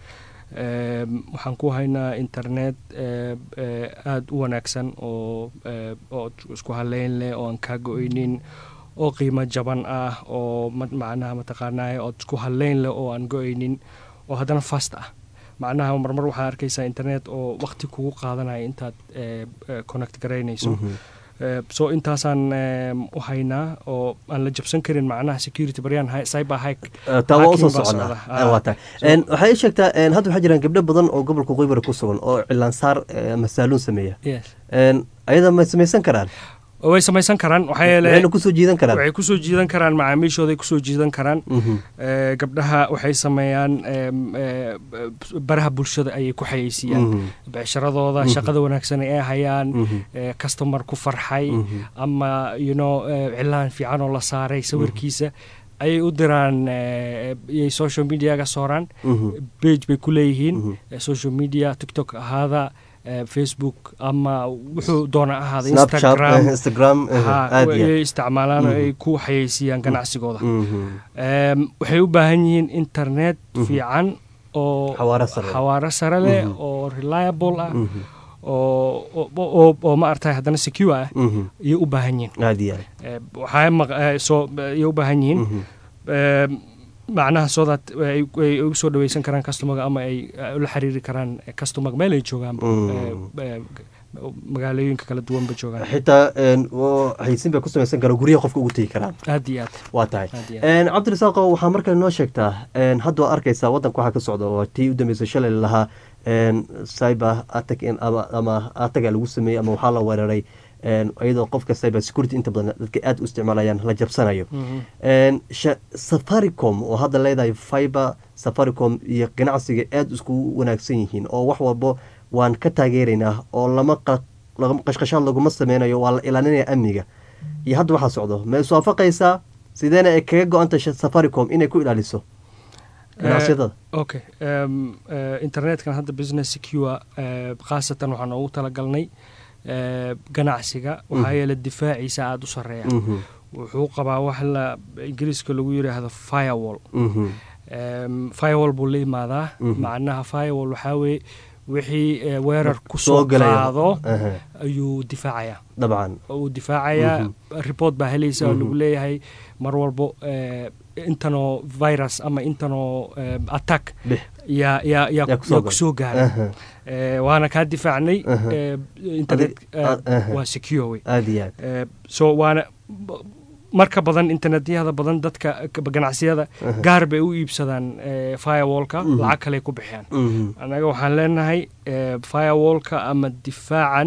eh, waxaan ku haynaa internet eh, eh, aada u wanaagsan oo eh, oo isku haleyn leh oo aan kaa go-eynin oo qiimo jaban ah oo ma- macnaha mataqaanaa oo isku haleyn leh oo aan go-eynin oo haddana fast ah macnaha marmar waxaa arkaysaa internet oo waqti kugu qaadanaya intaad eh, eh, connect garaynayso Eh, so intaasaan em, u haynaa oo aan la jabsan karin macnaha security baryaan hi- cyber hike taa waa usoo hacking baa soconaa socda. Ah, waa tahay So- Een, waxay ii sheegtaa een, hadda waxaa jiraan gabdho badan oo gobolka qoybara ku sugan oo cilaansaar eh, ama saaluun sameeya yes Een, ayada ma samaysan karaan way samaysan karaan waxaa yeele waxayna kusoo jiidan karaan waxay kusoo jiidan karaan macaamiishooday kusoo jiidan karaan Mhm. Eh, gabdhaha waxay sameeyaan em, eh, baraha bulshada ayay ku xayeysiiyaan Mhm. becsharadooda Mhm. shaqada wanaagsan ay hayaan Mhm. eh, customer ku farxay Mhm. ama you know eh, cilaan fiican oo la saaray sawirkiisa ayay u diraan eh, iyay social mediaga sooraan Mhm. page bay ku leeyihiin Mhm. eh, social media tiktok ahaada eh, facebook ama wuxuu doona ahaada snapchat instagram eh, instagram eh, ha aad iyo ayay isticmaalaan oo Mhm. ay ku xayeysiiyaan ganacsigooda Mhm. Em, waxay u baahan yihiin internet Mhm. fiican oo Xawaare sare. xawaare sare leh Mhm. oo reliable ah Mhm. oo oo- oo oo ma aragtay haddana secure ah Mhm. ayay u baahan yihiin aad iyo aad Eh, waxaa maq- eh, soo ayay u baahan yihiin Mhm. Em, macnaha so that ay ay ugu soo dhaweysan karaan customerga ama ay eh, ula xiriiri karaan customerga meel ay joogaan Mm. magaalooyinka kala duwanba joogaan xitaa een, oo xayeysiin bay ku samaysan karaan guryaha qofka ugu tegi karaan aad iyo aad waa tahay Aad iyo aad. Een, cabdirasaaqo waxaa markale noo sheegtaa een, hadda waa arkaysaa wadanka waxaa ka socda oo tii u dambeysay shalay lahaa een, cyber attack in- ama ama ataga lagu sameeyey ama waxaa la weeraray een, iyadoo qofka cyber security inta badan dadka aad u isticmaalayaan la jabsanayo Mhm. Een, sha- safaricom oo hadda leedahay fiber safaricom iyo ganacsiga aada iskugu wanaagsan yihiin oo wax walbo waan ka taageeraynaa oo lama qa- lagama- qashqashaad laguma sameynayo waa la ilaalinaya amniga iyo hadda waxaa socdo ma iswaafaqaysaa sideena ay kaga go-anta safaricom inay ku ilaaliso ganacsiyadada okay um, uh, internetkan hadda business secure uh, khaasatan waxaan ugu talagalnay uh, ganacsiga waxaa Mhm. yeele difaaciisa aada u sareeya Mhm, wuxuu qabaa wax la ingiriiska lagu yidhaahdo firewall mhm, um, firewall buu la imaadaa Mhm. macnaha firewall waxaa weeye wixii uh, weerar Soo kusoo galaya. qaado aha, ayuu difaacayaa dabcan oo uu difaacayaa Mhm. report baa helaysa oo Mhm. lagu leeyahay mar walbo eh, intanoo virus ama intanoo eh, attack bix yaa yaa yaa Yaa kusoo yaa gal- kusoo gaaray aha, Eh, waana kaa difaacnay Aha. eh, internet Adi- eh, a- aha. waa secure wey aada iyo aad Eh, so waana marka badan internetyada badan dadka ganacsiyada gaar bay u iibsadaan firewallka lacag kale ku bixiyaan annaga waxaan leenahay firewallka ama difaacan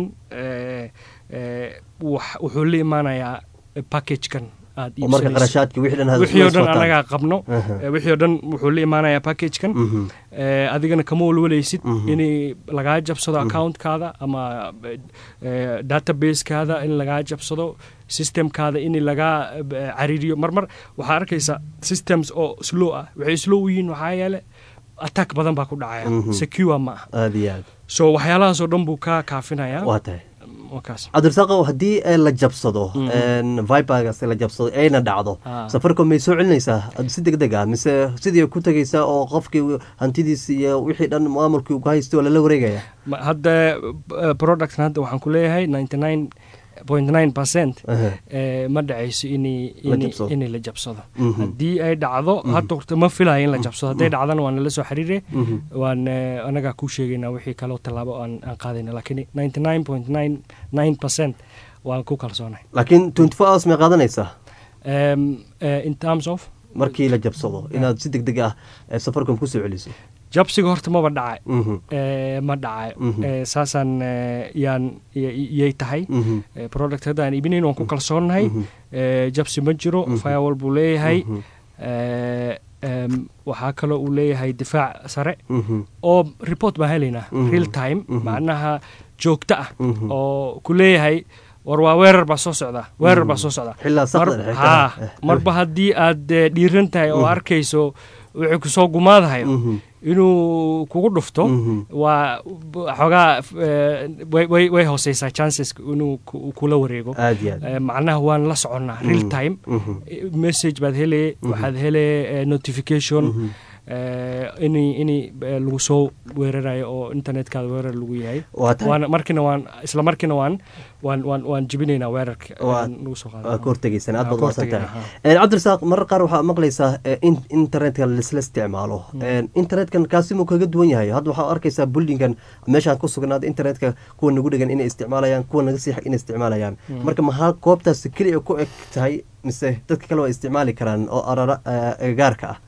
wuxuu la imaanayaa packagekan aad wixii o dhan annagaa qabno wixii o dhan wuxuu la imaanayaa packagekan adigana kama walwalaysid in lagaa jabsado accountkaada ama databasekaada in lagaa jabsado systemkaada in lagaa cariiriyo marmar waxaa arkaysa systems oo slow ah waxay slow u yihiin waxaa yeele attack badan baa ku dhacaya secure ma ah so waxyaalahaasoo dhan buu ka kaafinayaa cabdirasaaqow haddii la jabsado vibergas la jabsado ayna dhacdo safaricom may soo celinaysaa si deg deg ah mise sidii ku tegaysaa oo qofkii hantidiisi iyo wixii dhan maamulkii ka haystay oo lala wareegaya hadda productkan hadda waxaan ku leeyahay ninety nine point nine percent ma dhacayso inay la jabsado haddii ay dhacdo hadda horta ma filayo in la jabsado hadday dhacdana waan nala soo xiriire waan anagaa kuu sheegaynaa wixii kaleo tallaabo aan qaadayna laakiin ninety nine point nine nine percent waan ku kalsoonay laakiin twenty four hours may qaadanaysaa in terms of markii la jabsado inaad si deg deg ah safaricom kusoo celiso jabsiga horta maba dhacay ma dhacay saasaan yaan yay tahay product hadda aan iibinayn waan ku kalsoonnahay jabsi ma jiro firewall buu leeyahay waxaa kaloo uu leeyahay difaac sare oo report baan helaynaa real time macnaha joogto ah oo ku leeyahay war waa weerar baa soo socdaa weerar baa soo socdaa marba haddii aad dhiiran tahay oo arkayso wuxuu kusoo gumaadahayo inuu kugu dhufto waa xoogaa way hooseysaa chances inuu kula wareego macnaha waan la soconnaa real time message baad hele waxaad hele notification in in lagu soo weerarayo oo internetkaada weerar lagu yahay waana markiina waan isla markiina waan waan waan waan jibinaynaa weerarka lagu soo qaada ka hortegaysaan aad baad maasan tahay cabdirasaaq marar qaar waxaa maqlaysaa in internetka laisla isticmaalo internetkan kaasi muu kaga duwan yahay hadda waxaa arkaysaa buildingan meeshaan ku sugnaada internetka kuwa nagu dhegan inay isticmaalayaan kuwa naga siix inay isticmaalayaan marka maxaa goobtaas keliya ku eg tahay mise dadka kale waa isticmaali karaan oo arara agagaarka ah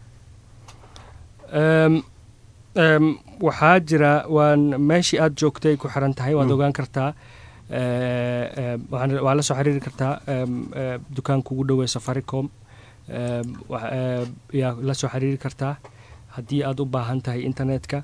waxaa jira waan meeshii aad joogtay ku xiran tahay waad ogaan kartaa waa la soo xiriiri kartaa dukaanka ugu dhowey safaricom yaa la soo xiriiri kartaa haddii aad u baahan tahay internetka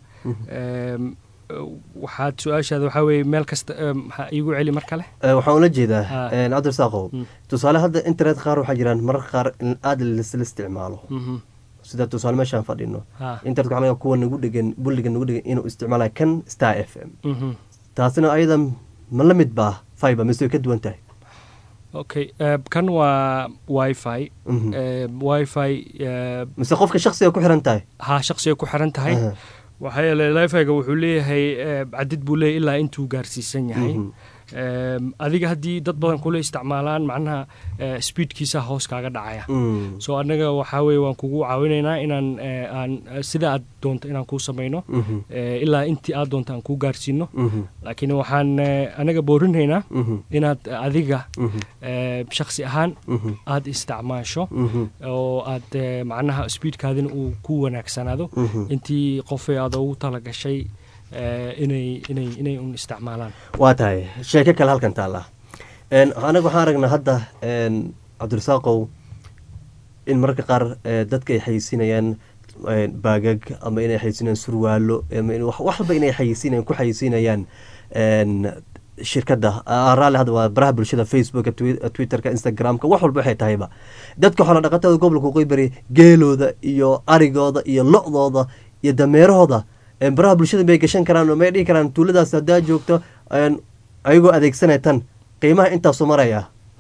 waxaad su-aashaada waxaa weeye meel kasta iigu celi mar kale waxaan ula jeedaa cabdirasaaqow tusaale hadda internet qaar waxaa jiraan mararka qaar in aada laisla isticmaalo sida tusaale meeshaan fadhino internetka waxaa laga kuwa nagu dhegan bulliga nagu dhegan inuu isticmaalayo kan star f m taasina ayada ma la mid baa fiber mise way ka duwan tahay okay kan waa wifi wifi mise qofka shaksiga ku xiran tahay ha shaksiga ku xiran tahay waxaa yeele wifi-ga wuxuu leeyahay cadid buu leeyahay ilaa intuu gaarsiisan yahay adiga haddii dad badan kula isticmaalaan macnaha speedkiisa hoos kaaga dhacaya so annaga waxaa weye waan kugu caawinaynaa inaan aan sida aad doonto inaan kuu samayno ilaa intii aad doonto aan kuu gaarsiino laakiin waxaan anaga boorinaynaa inaad adiga shaksi ahaan aad isticmaasho oo aad macnaha speedkaadina uu ku wanaagsanaado intii qofay aad ugu talagashay inay inay inay un isticmaalaan waa tahay sheeko kale halkan taalla anaga waxaan aragnaa hadda cabdirasaaqow in mararka qaar dadka ay xayeysiinayaan baagag ama inay xayeysiinayaan surwaalo wax walba inay xayeysiinayan ku xayeysiinayaan shirkadda raalli hadda waa baraha bulshada facebooka twitterka instagramka wax walba waxay tahayba dadka xoola dhaqatada gobolka qoybari geelooda iyo arigooda iyo lo-dooda iyo dameerahooda baraha bulshada may gashan karaan oo may dhihi karaan tuuladaas haddaa joogto ayagoo adeegsanaya tan qiimaha intaasu maraya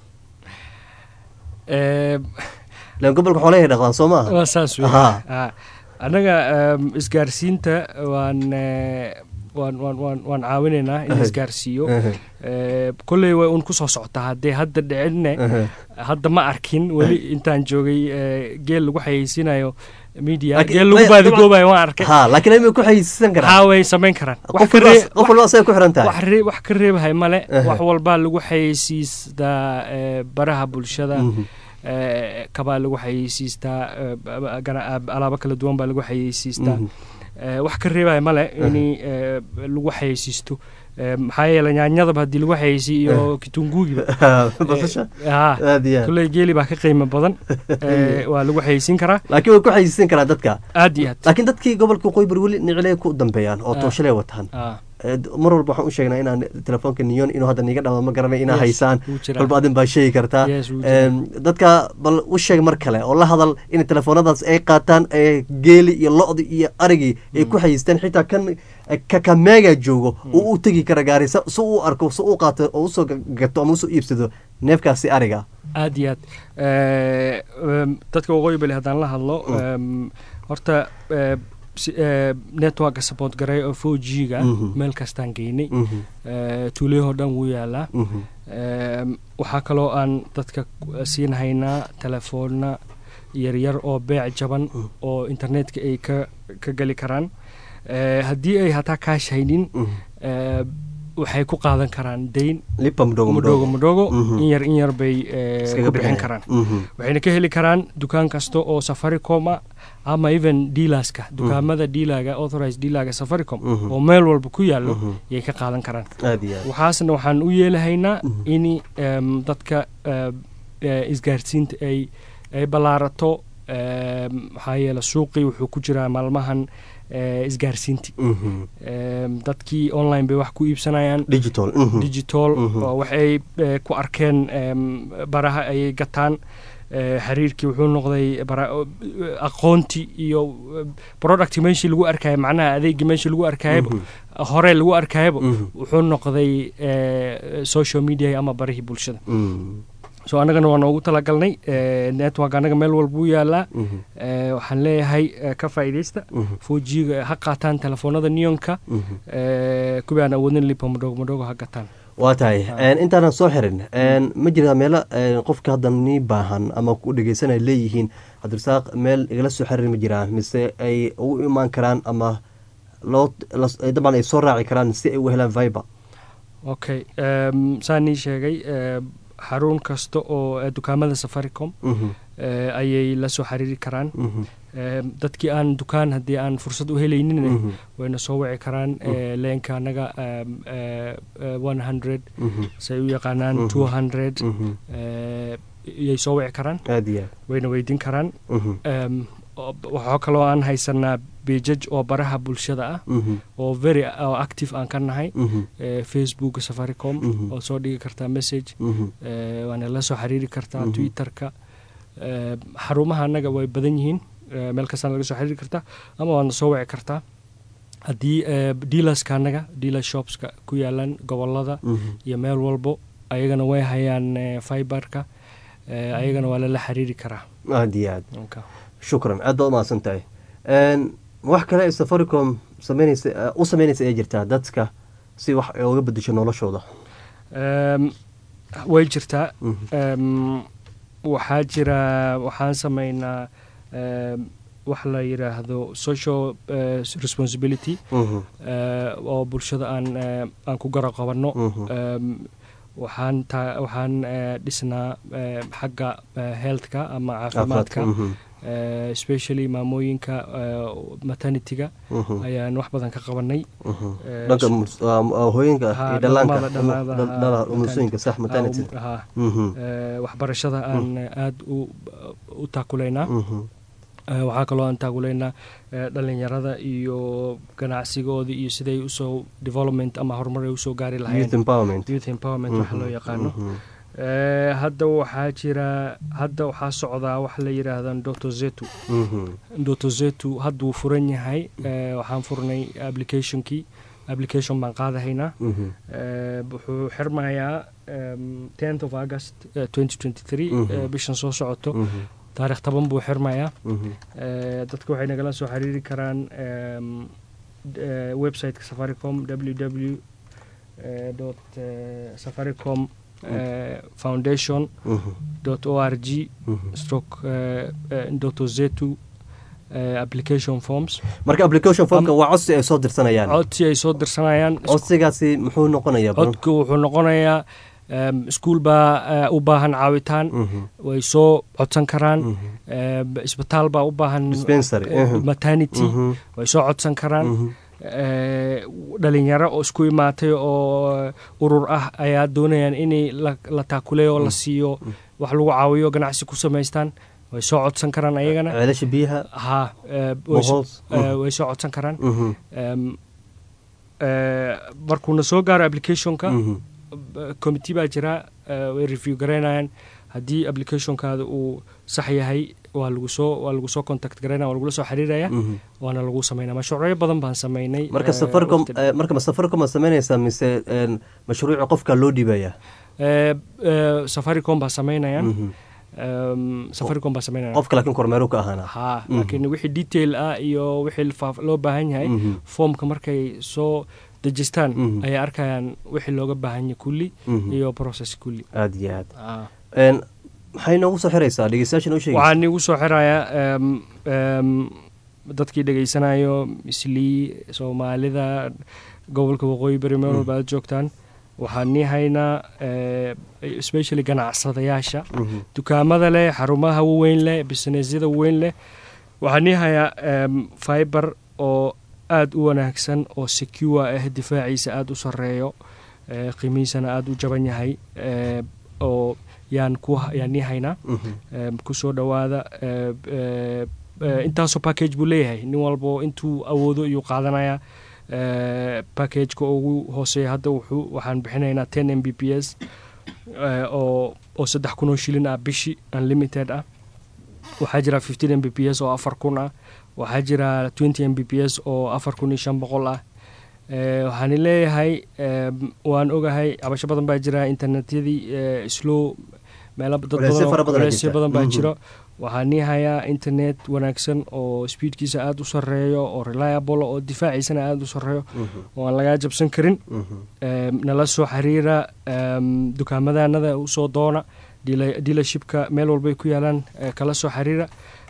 lan gobolka xoolahay dhaqdaan soo maaha waa saas wey annaga isgaarsiinta waan waan waan waan waan caawinaynaa in isgaarsiiyo kolley way un kusoo socotaa haddee hadda dhicinne hadda ma arkin weli intaan joogay geel lagu xayeysiinayo media geel lagu baadigoobayo waan arkay ha laakiin ayma ku xayeysiisan karaan haa way samayn karaan qof walba asay ku xiran tahay wax ka reebahay male wax walbaa lagu xayeysiistaa baraha bulshada eh, kabaa lagu xayeysiistaa eh, ba- gana- alaabo kala duwan baa lagu xayeysiistaa Mhm. Eh, wax ka reebaya male in eh, lagu xayeysiisto Eh, maxaa yeelay nyaanyadaba haddii lagu xayeysiiyo iyo kitunguugiba basasha haa aad iyo aad kulley geeli baa ka qiimo badan Eh, waa lagu xayeysiin karaa laakiin way ku xayisiin karaa dadka aad iyo aad laakiin dadkii gobolka qoybar weli niciley ku dambeeyaan oo Ah. tooshaley wataan Ah, Eh, d- mar walba waxaan u sheegnaa inaan telefoonka niyon inuu hadda niga dhama ma garanay inaa Yes, haysaan wuu jiraa. kolba adin baa sheegi kartaa Yes, wuu jiraa. Em, dadka bal u sheeg mar kale oo la hadal in telefoonadaas ay qaataan ee geeli iyo lo-di iyo arigii ay ku xayistaan xitaa kan kakameega joogo uu u tegi kara gaari sa- si uu arko si uu qaato oo usoo ga- gato ama usoo iibsado neefkaasi ariga aad iyo aad Eh, em, dadka waqooyi bali haddaan la hadlo em, horta eh, si- eh, networka support garay oo four g ga Mhm. meel kastaan geynay Mhm, Eh, tuulayahoo dhan wuu yaalaa mhm, Em, waxaa kaloo aan dadka ku- siin haynaa telefoonna yaryar oo beec jaban oo internetka ay ka ka geli karaan Eh, haddii ay hataa kaash haynin mhm. eh, waxay ku qaadan karaan dayn lipa mudhogo mudhogo mudhogo Mhm. in yar in yar bay eh, Iskaga ku bixin bixinayaan. karaan Mhm, waxayna ka heli karaan dukaan kasta oo safaricom ah ama even dealerska dukaamada dealerga authorized dealerga safaricom Mhm. oo meel walba ku yaallo Mhm. yay ka qaadan karaan aad iyo aad waxaasna waxaan u yeelahaynaa Mhm. in em, dadka eh, eh, isgaarsiinta ay ay ballaarato em, maxaa yeele suuqii wuxuu ku jiraa maalmahan eh, isgaarsiintii Mhm. Em, dadkii online bay wax ku iibsanayaan digital mhm. digital Mhm. oo waxay eh, ku arkeen em, baraha ayay gataan Eh, xiriirkii wuxuu noqday bara- eh, aqoontii iyo eh, producti meeshii lagu arkaya macnaha adeegii meeshii lagu arkayaba Mhm. hore lagu arkayaba Mhm. wuxuu noqday eh, social media ama barihii bulshada Mhm. so annagana waa noogu talagalnay eh, network annaga meel walba u yaalaa Mhm. Eh, waxaan leeyahay eh, ka faa'iidaysta Mhm. fojiga ha qaataan telefoonada neonka Mhm. eh, kuwii aan awoodin lipa madhogo madhogo ha gataan waa tahay intaanan soo xirin ma jirtaa meelo qofka hadda nii baahan ama ku dhegeysanay leeyihiin cabdirasaaq meel igala soo xiriir ma jiraan mise ay ugu imaan karaan ama loo dabcan ay soo raaci karaan si ay u helaan viber okay saan nii sheegay xarun kasta oo dukaamada safaricom ayay la soo xiriiri karaan dadkii aan dukaan haddii aan fursad u helaynin wayna soo wici karaan leenka anaga one hundred say u yaqaanaan two hundred yay soo wici karaan aad iyo wayna weydiin karaan waxaa kaloo aan haysanaa bijaj oo baraha bulshada ah oo very oo active aan ka nahay facebook safaricom oo soo dhigi kartaa message waana la soo xiriiri kartaa twitterka xarumaha annaga way badan yihiin meel kastaan laga soo xiriiri kartaa ama waadna soo wici kartaa haddii dealerska annaga dealer shopska ku yaalaan gobolada iyo meel walbo ayagana way hayaan fiberka ayagana waa lala xiriiri karaa aad iyo aad shukran aad baad umahadsan tahay wax kale safaricom sameynaysa u sameynaysa ee jirtaa dadka si wax oga bedesho noloshooda way jirtaa waxaa jira waxaan sameynaa wax la yidhaahdo social responsibility oo bulshada aan aan ku garo qabanno waxaan ta waxaan dhisnaa xagga healthka ama caafimaadka especially maamooyinka maternityga ayaan wax badan ka qabanay dhanka hooyinka iyo dhalaanka umusooyinka sax maternity waxbarashada aan aada u taakulaynaa waxaa kaloo aan taakulaynaa dhalinyarada iyo ganacsigooda iyo siday usoo development ama horumar ay usoo gaari lahayeen youth empowerment waxa loo yaqaano hadda waxaa jira hadda waxaa socdaa wax la yidhaahda dotozetu dotozetu hadda wuu furan yahay waxaan furnay applicationkii application baan qaadahaynaa wuxuu xirmayaa tenth of august twenty twenty three bishan soo socoto taarikh toban buu xirmayaa dadka waxay nagala soo xiriiri karaan websiteka safaricom w w dot safaricom foundation dot o r g stroke doto zetu application forms marka application formka waa codsi ay soo dirsanayaan codsi ay soo dirsanayaan codsigaasi muxuu noqonayaa codku wuxuu noqonayaa iskuol baa u baahan caawitaan way soo codsan karaan isbitaal baa u baahan maternity way soo codsan karaan dhalinyaro oo isku imaatay oo urur ah ayaa doonayaan inay la taakuleeyo oo la siiyo wax lagu caawiyo ganacsi ku samaystaan way soo codsan karaan ayagana ceelasha biyaha ha way soo codsan karaan markuuna soo gaaro applicationka committee baa jira way review garaynayaan haddii applicationkaada uu sax yahay waa lagu soo waa lagu soo contact garaynaya waa lagula soo xiriiraya waana lagu sameynaya mashruucyo badan baan sameynay marka safaricom marka safaricom ma sameynaysaa mise mashruuca qofka loo dhiibaya safaricom baa sameynaya safaricom baa sameynaya qofka laakiin kormeeru ka ahaana ha laakiin wixii detail ah iyo wixii loo baahan yahay foomka markay soo dejistaan ayay arkayaan wixii looga baahan yahay kulli iyo process kulli aada iyo aad maxay noogu soo xiraysaa dhegeystayaasha noo sheegay waxaan iigu soo xirayaa dadkii dhegeysanayo mislii soomaalida gobolka waqooyi bari meel walba aad joogtaan waxaan nii haynaa especially ganacsadayaasha dukaamada leh xarumaha waweyn leh businessyada waweyn leh waxaan nii hayaa fiber oo aada u wanaagsan oo secure ah difaaciisa aada u sareeyo qiimihiisana aada u jaban yahay oo yaan ku yaan nii haynaa kusoo dhowaada intaasoo package buu leeyahay nin walbo intuu awoodo iyuu qaadanaya packageka ugu hooseeya hadda wuxuu waxaan bixinaynaa ten m b p s oo oo saddex kun oo shilin ah bishi unlimited ah waxaa jira fifteen m b p s oo afar kun ah waxaa jira twenty m b p s oo afar kun iyo shan boqol ah waxaan leeyahay waan ogahay cabasho badan baa jira internetyadii slow meelo dad badanculeysyo badan baa jiro waxaa nii hayaa internet wanaagsan oo speedkiisa aada u sareeyo oo reliable oo difaaciisana aada u sareeyo oo aan lagaa jabsan karin nala soo xiriira dukaamadanada usoo doona dealershipka meel walbay ku yaalaan kala soo xiriira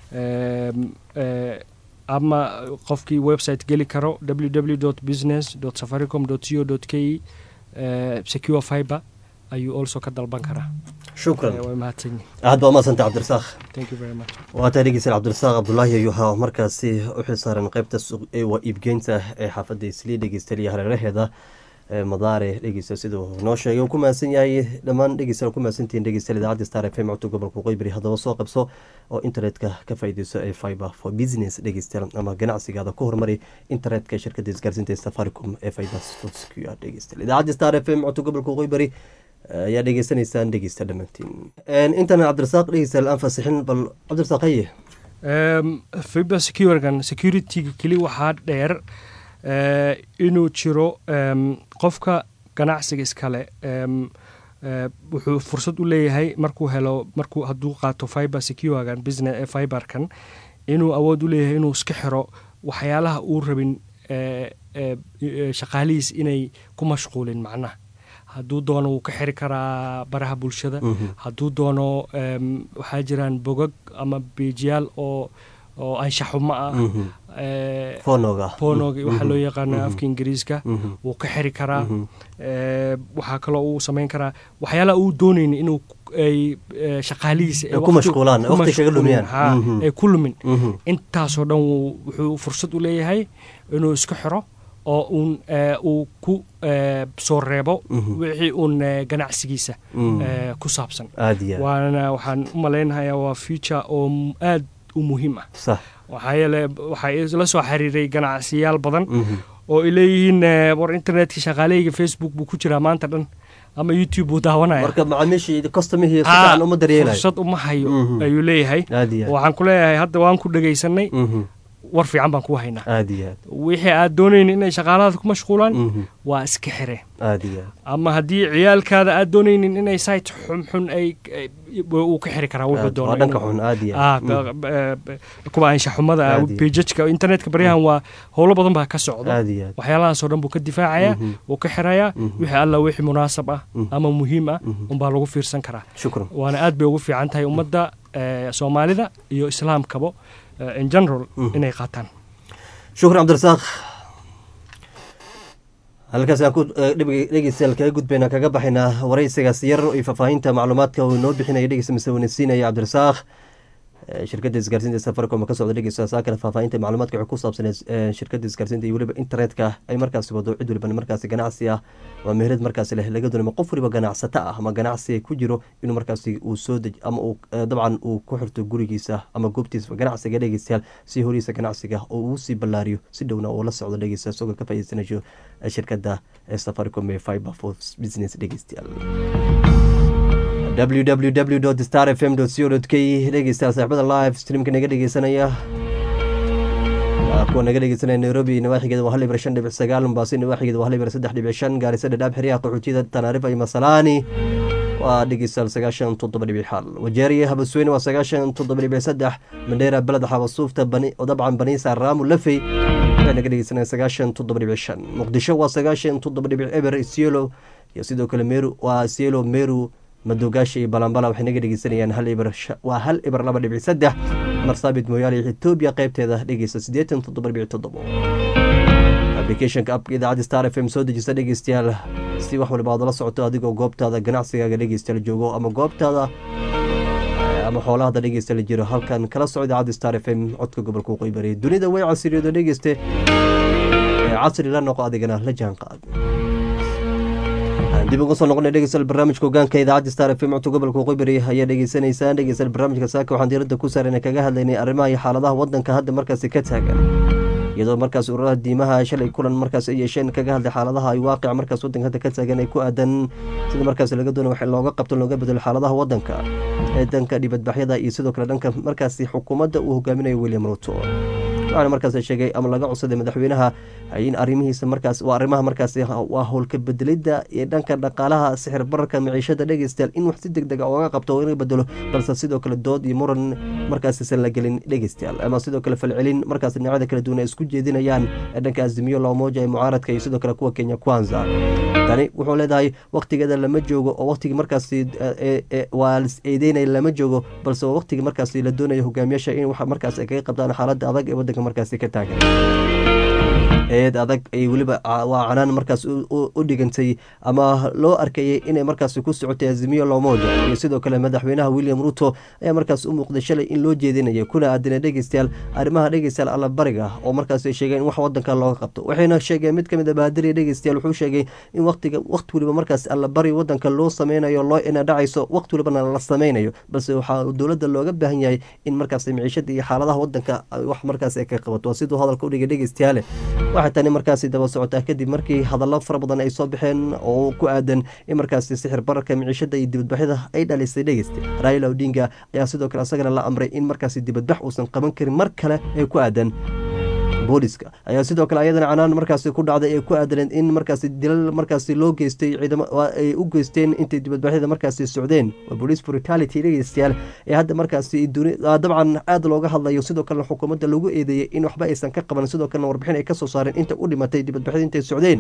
ama qofkii website geli karo www business safaricom co k e secure fiber ayuu also ka dalban karaa shukran way mahadsanyihin aad baa umadsantay cabdirasaaq thank you very much waa taa dhegeysan cabdirasaaq cabdulaahi ayuu ahaa markaasi u xilsaaran qeybta waa iibgeynta ee xaafadda islii dhegeystaliya hareeraheeda madaare dhegeysta siduu noo sheegay uu ku mahadsan yahay dhammaan dhegeysta ku mahadsantihiin dhegeysta idaacadda star f m codka gobolka qoybari haddaba soo qabso oo internetka ka faa'iideyso ee fiber for business dhegeysta ama ganacsigaada ku horumari internetka shirkadda isgaarsiinta safaricom ee fiber secure dhegeysta idaacadda star f m codka gobolka qoybari ayaa dhegeysanaysaan dhegeysta dhammaantiin intaana cabdirasaaq dhegeysta aan faasixin bal cabdirasaaq haye fiber securegan securityga keli waxaa dheer inuu jiro qofka ganacsiga iskale wuxuu fursad u leeyahay markuu helo markuu hadduu qaato fiber securegan business fiberkan inuu awood u leeyahay inuu iska xiro waxyaalaha uu rabin shaqaalihiis inay ku mashquulin macnaha hadduu doono wuu ka xiri karaa baraha bulshada hadduu doono waxaa jiraan bogag ama beejiyaal oo oo anshaxumo ah fonoga fonoga waxaa loo yaqaana afka ingiriiska wuu ka xiri karaa waxaa kaloo uu samayn karaa waxyaalaha uu doonayna inuu ay shaqaalihiisa ku mashquulaan waqti kaga lumiyaan ay ku lumin intaasoo dhan wuxuu fursad u leeyahay inuu iska xiro oo uun uu ku soo reebo wixii uun ganacsigiisa ku saabsan waana waxaan u malaynahayaa waa future oo aad u muhiim ah waxaa yeele waxaa la soo xiriiray ganacsiyaal badan oo ay leeyihiin war internetka shaqaaleyga facebook buu ku jiraa maanta dhan ama youtube buu daawanaya marka macaamiishii customihii si fiican uma daryeelayo fursad uma hayo ayuu leeyahay waxaan ku leeyahay hadda waan ku dhegaysanay war fiican baan ku haynaa aad iyo aad wixii aad doonayna inay shaqaaladaada ku mashquulaan waa iska xire aad iyo aad ama haddii ciyaalkaada aad doonaynin inay site xunxun ay uu ka xiri karaa wuxuu waa dhanka xun aad iyo aad kuwa anshaxumada bejajka internetka baryahan waa howlo badan baa ka socda aad iyo aad waxyaalahaasoo dhan buu ka difaacaya wuu ka xirayaa wixii alla wixii munaasab ah ama muhiim ah unbaa lagu fiirsan karaa shukran waana aad bay ugu fiican tahay ummadda soomaalida iyo islaamkaba in general inay qaataan shukran cabdirasaaq halkaas aan ku dhegeystayaal kaga gudbayna kaga baxaynaa wareysigaas yar iyo faahfaahinta macluumaadka uu inoo bixinaya dhegeysta mise wanasiinaya cabdirasaaq shirkadda isgaarsiinta safaricom ka socda dhegeysta saa kale faahfaahinta macluumaadka waxay ku saabsaneed shirkadda isgaarsiinta iyo weliba internetka ay markaasi wado cid waliba markaasi ganacsi ah waa meherad markaasi leh laga doonay qof waliba ganacsato ah ama ganacsi ku jiro inuu markaasi uu soo dej ama uu dabcan uu ku xirto gurigiisa ama goobtiisa ganacsiga dhegeystayaal si horiisa ganacsiga oo uu sii ballaariyo si dhowna uu la socdo dhegeysta isagoo ka faa'iideysanayo shirkadda safaricom ee fiber for business dhegeystayaal www star f m co k dhegeystayaal saaxibada live streamka naga dhegeysanaya kuwa naga dhegeysanaya nairobi nawaaxigeeda waa hal ibir shan dhibic sagaal mombaaso nawaaxigeeda waa hal ibir saddex dhibic shan gaarisa dhadhaab xeryaha qaxootiyada tanaarifa iyo masalaani waa dhegeystayaal sagaashan toddoba dhibic xal wajeeriye habasweyne waa sagaashan toddoba dhibic saddex mandheera beled xabasuufta dabcan baniisa raamu lafey waxay naga dhegeysanaya sagaashan toddoba dhibic shan muqdisho waa sagaashan toddoba dhibic eber isiolo iyo sidoo kale meru waa isiolo meru madoogaasha iyo balambala waxay naga dhegeysanayaan hal ibir waa hal ibir laba dhibic saddex marsaabit mooyaale iyo etoobiya qeybteeda dhegeysta siddeetan toddoba dhibic toddobo applicationka apka idaacadda star f m soo dejista dhegeystayaal si wax waliba aad la socoto adigoo goobtaada ganacsigaaga dhegeystayaal joogo ama goobtaada ama xoolahada dhegeysta la jiro halkan kala soco idaacadda star f m codka gobolka waqooyi bari dunida way casiriyado dhegeyste casri la noqo adigana la jaan qaad dib uga soo noqona dhegeystayaal barnaamijka hogaanka idaacadda star f m codka gobolka waqooyi bari ayaa dhegeysanaysaan dhegeystayaal barnaamijka saaka waxaan diiradda ku saarana kaga hadlaynay arrimaha iyo xaaladaha wadanka hadda markaasi ka taagan iyadoo markaas ururaha diimaha shalay kulan markaas ay yeesheen kaga hadlay xaaladaha ay waaqica markaas wadanka hadda ka taagan ay ku aadan sida markaas laga doonay wax looga qabto looga bedelo xaaladaha wadanka ee danka dhibadbaxyada iyo sidoo kale dhanka markaasi xukuumadda uu hogaaminayo william ruto waxaana markaas sheegay ama laga codsaday madaxweynaha in arrimihiisa markaas waa arrimaha markaasi waa howlka bedelidda iyo dhanka dhaqaalaha sixir bararka maciishada dhegeystayaal in wax si deg deg a ooga qabto in bedelo balse sidoo kale dood iyo muran markaasiisan la gelin dhegeystayaal ama sidoo kale falcelin markaas dhinacyada kala duwan ay isku jeedinayaan dhanka azimiyo loomoja ee mucaaradka iyo sidoo kale kuwa kenya kwanza tani wuxuu leedahay waktigeeda lama joogo oo waktigii markaasi waa lis eedeynaya lama joogo balse waa waktigii markaasi la doonayo hogaamiyaasha in wax markaas ay kaga qabtaan xaaladda adag ee wadanka markaasi ka taagan eed adag ay weliba waa canaan markaas u dhigantay ama loo arkayay inay markaas ku socotay azimiyo lomoja iyo sidoo kale madaxweynaha william ruto ayaa markaas u muuqday shalay in loo jeedinaya kuna aadina dhegeystayaal arrimaha dhegeystayaal allabariga oo markaas ay sheegeen in wax wadanka looga qabto waxayna sheegeen mid kamid a baadiriya dhegeystayaal wuxuu sheegay in waqtiga waqti weliba markaas allabari wadanka loo sameynayo loo ina dhacayso waqti welibana la sameynayo balse waxaa dowladda looga baahan yahay in markaas maciishada iyo xaaladaha wadanka wax markaas ay ka qabato waa siduu hadalka udhigay dhegeystayaale waxay tani markaasi daba socotaa kadib markii hadallo fara badan ay soo baxeen oo ku aadan in markaasi sixir bararka miciishada iyo dibadbaxyada ay dhalisay dhegeysta raila odinga ayaa sidoo kale asagana la amray in markaasi dibadbax uusan qaban karin mar kale ee ku aadan booliska ayaa sidoo kale ayadana canaan markaasi ku dhacday ee ku aadaleen in markaasi dilal markaasi loo geystay ciidamo ay u geysteen intay dibadbaxyada markaasi socdeen waa police brutality dhegeystayaal ee hadda markaasi dabcan aada looga hadlayo sidoo kalena xukuumadda lagu eedeeyey in waxba aysan ka qaban sidoo kalena warbixin ay ka soo saareen inta u dhimatay dibadbaxyada intay socdeen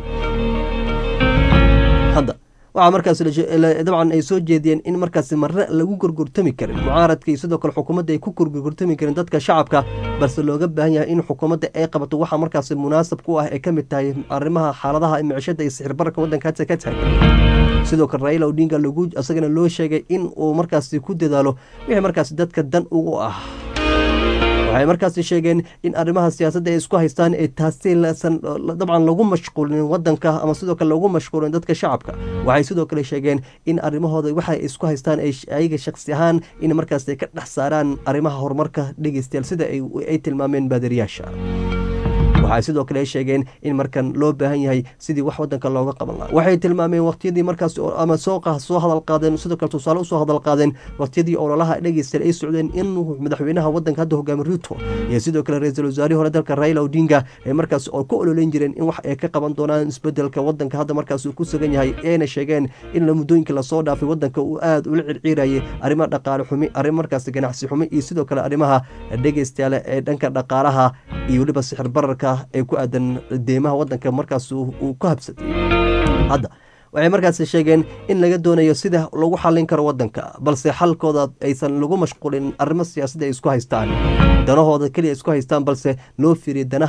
hadda waxaa markaas dabcan ay soo jeediyeen in markaasi marre lagu gorgortami karin mucaaradka iyo sidoo kale xukuumadda ay ku gorgortami karin dadka shacabka balse looga baahan yahay in xukuumadda ay qabato waxaa markaasi munaasab ku ah ee ka mid tahay arrimaha xaaladaha micishada iyo sixir bararka waddanka hadda ka taagan sidoo kale raila odinga lagu isagana loo sheegay in uu markaasi ku dadaalo wixii markaasi dadka dan ugu ah waxay markaasi sheegeen in arrimaha siyaasadda ay isku haystaan ee taasi lasan dabcan lagu mashquulin wadanka ama sidoo kale lagu mashquulin dadka shacabka waxay sidoo kale sheegeen in arrimahooda waxay isku haystaan ayaga shaksi ahaan in markaas ay ka dhex saaraan arrimaha horumarka dhegeystayaal sida ay tilmaameen baadariyaasha waxay sidoo kale sheegeen in markan loo baahan yahay sidii wax wadanka looga qaban laha waxay tilmaameen waqtiyadii markaas ama sooqa soo hadal qaadeen sidoo kale tusaale usoo hadal qaadeen waqtiyadii ololaha dhegeystayaal ay socdeen in madaxweynaha wadanka hadda hogaami ruto iyo sidoo kale ra-iisul wasaarihii hore dalka raila odinga ee markaas oo ku ololeyn jireen in wax ay ka qaban doonaan isbedelka wadanka hadda markaas uu ku sugan yahay eena sheegeen in muddooyinka lasoo dhaafay wadanka uu aada ula circiirayay arrimaha dhaqaale xumi arrin markaas ganacsi xumi iyo sidoo kale arrimaha dhegeystayaale ee dhanka dhaqaalaha iyo weliba sixir bararka ee ku aadan deymaha wadanka markaas uu ku habsatay hadda waxay markaas sheegeen in laga doonayo sida lagu xallin karo wadanka balse xalkooda aysan lagu mashquulin arrimo siyaasadda ay isku haystaan danahooda keliya isku haystaan balse loo fiiriya danaha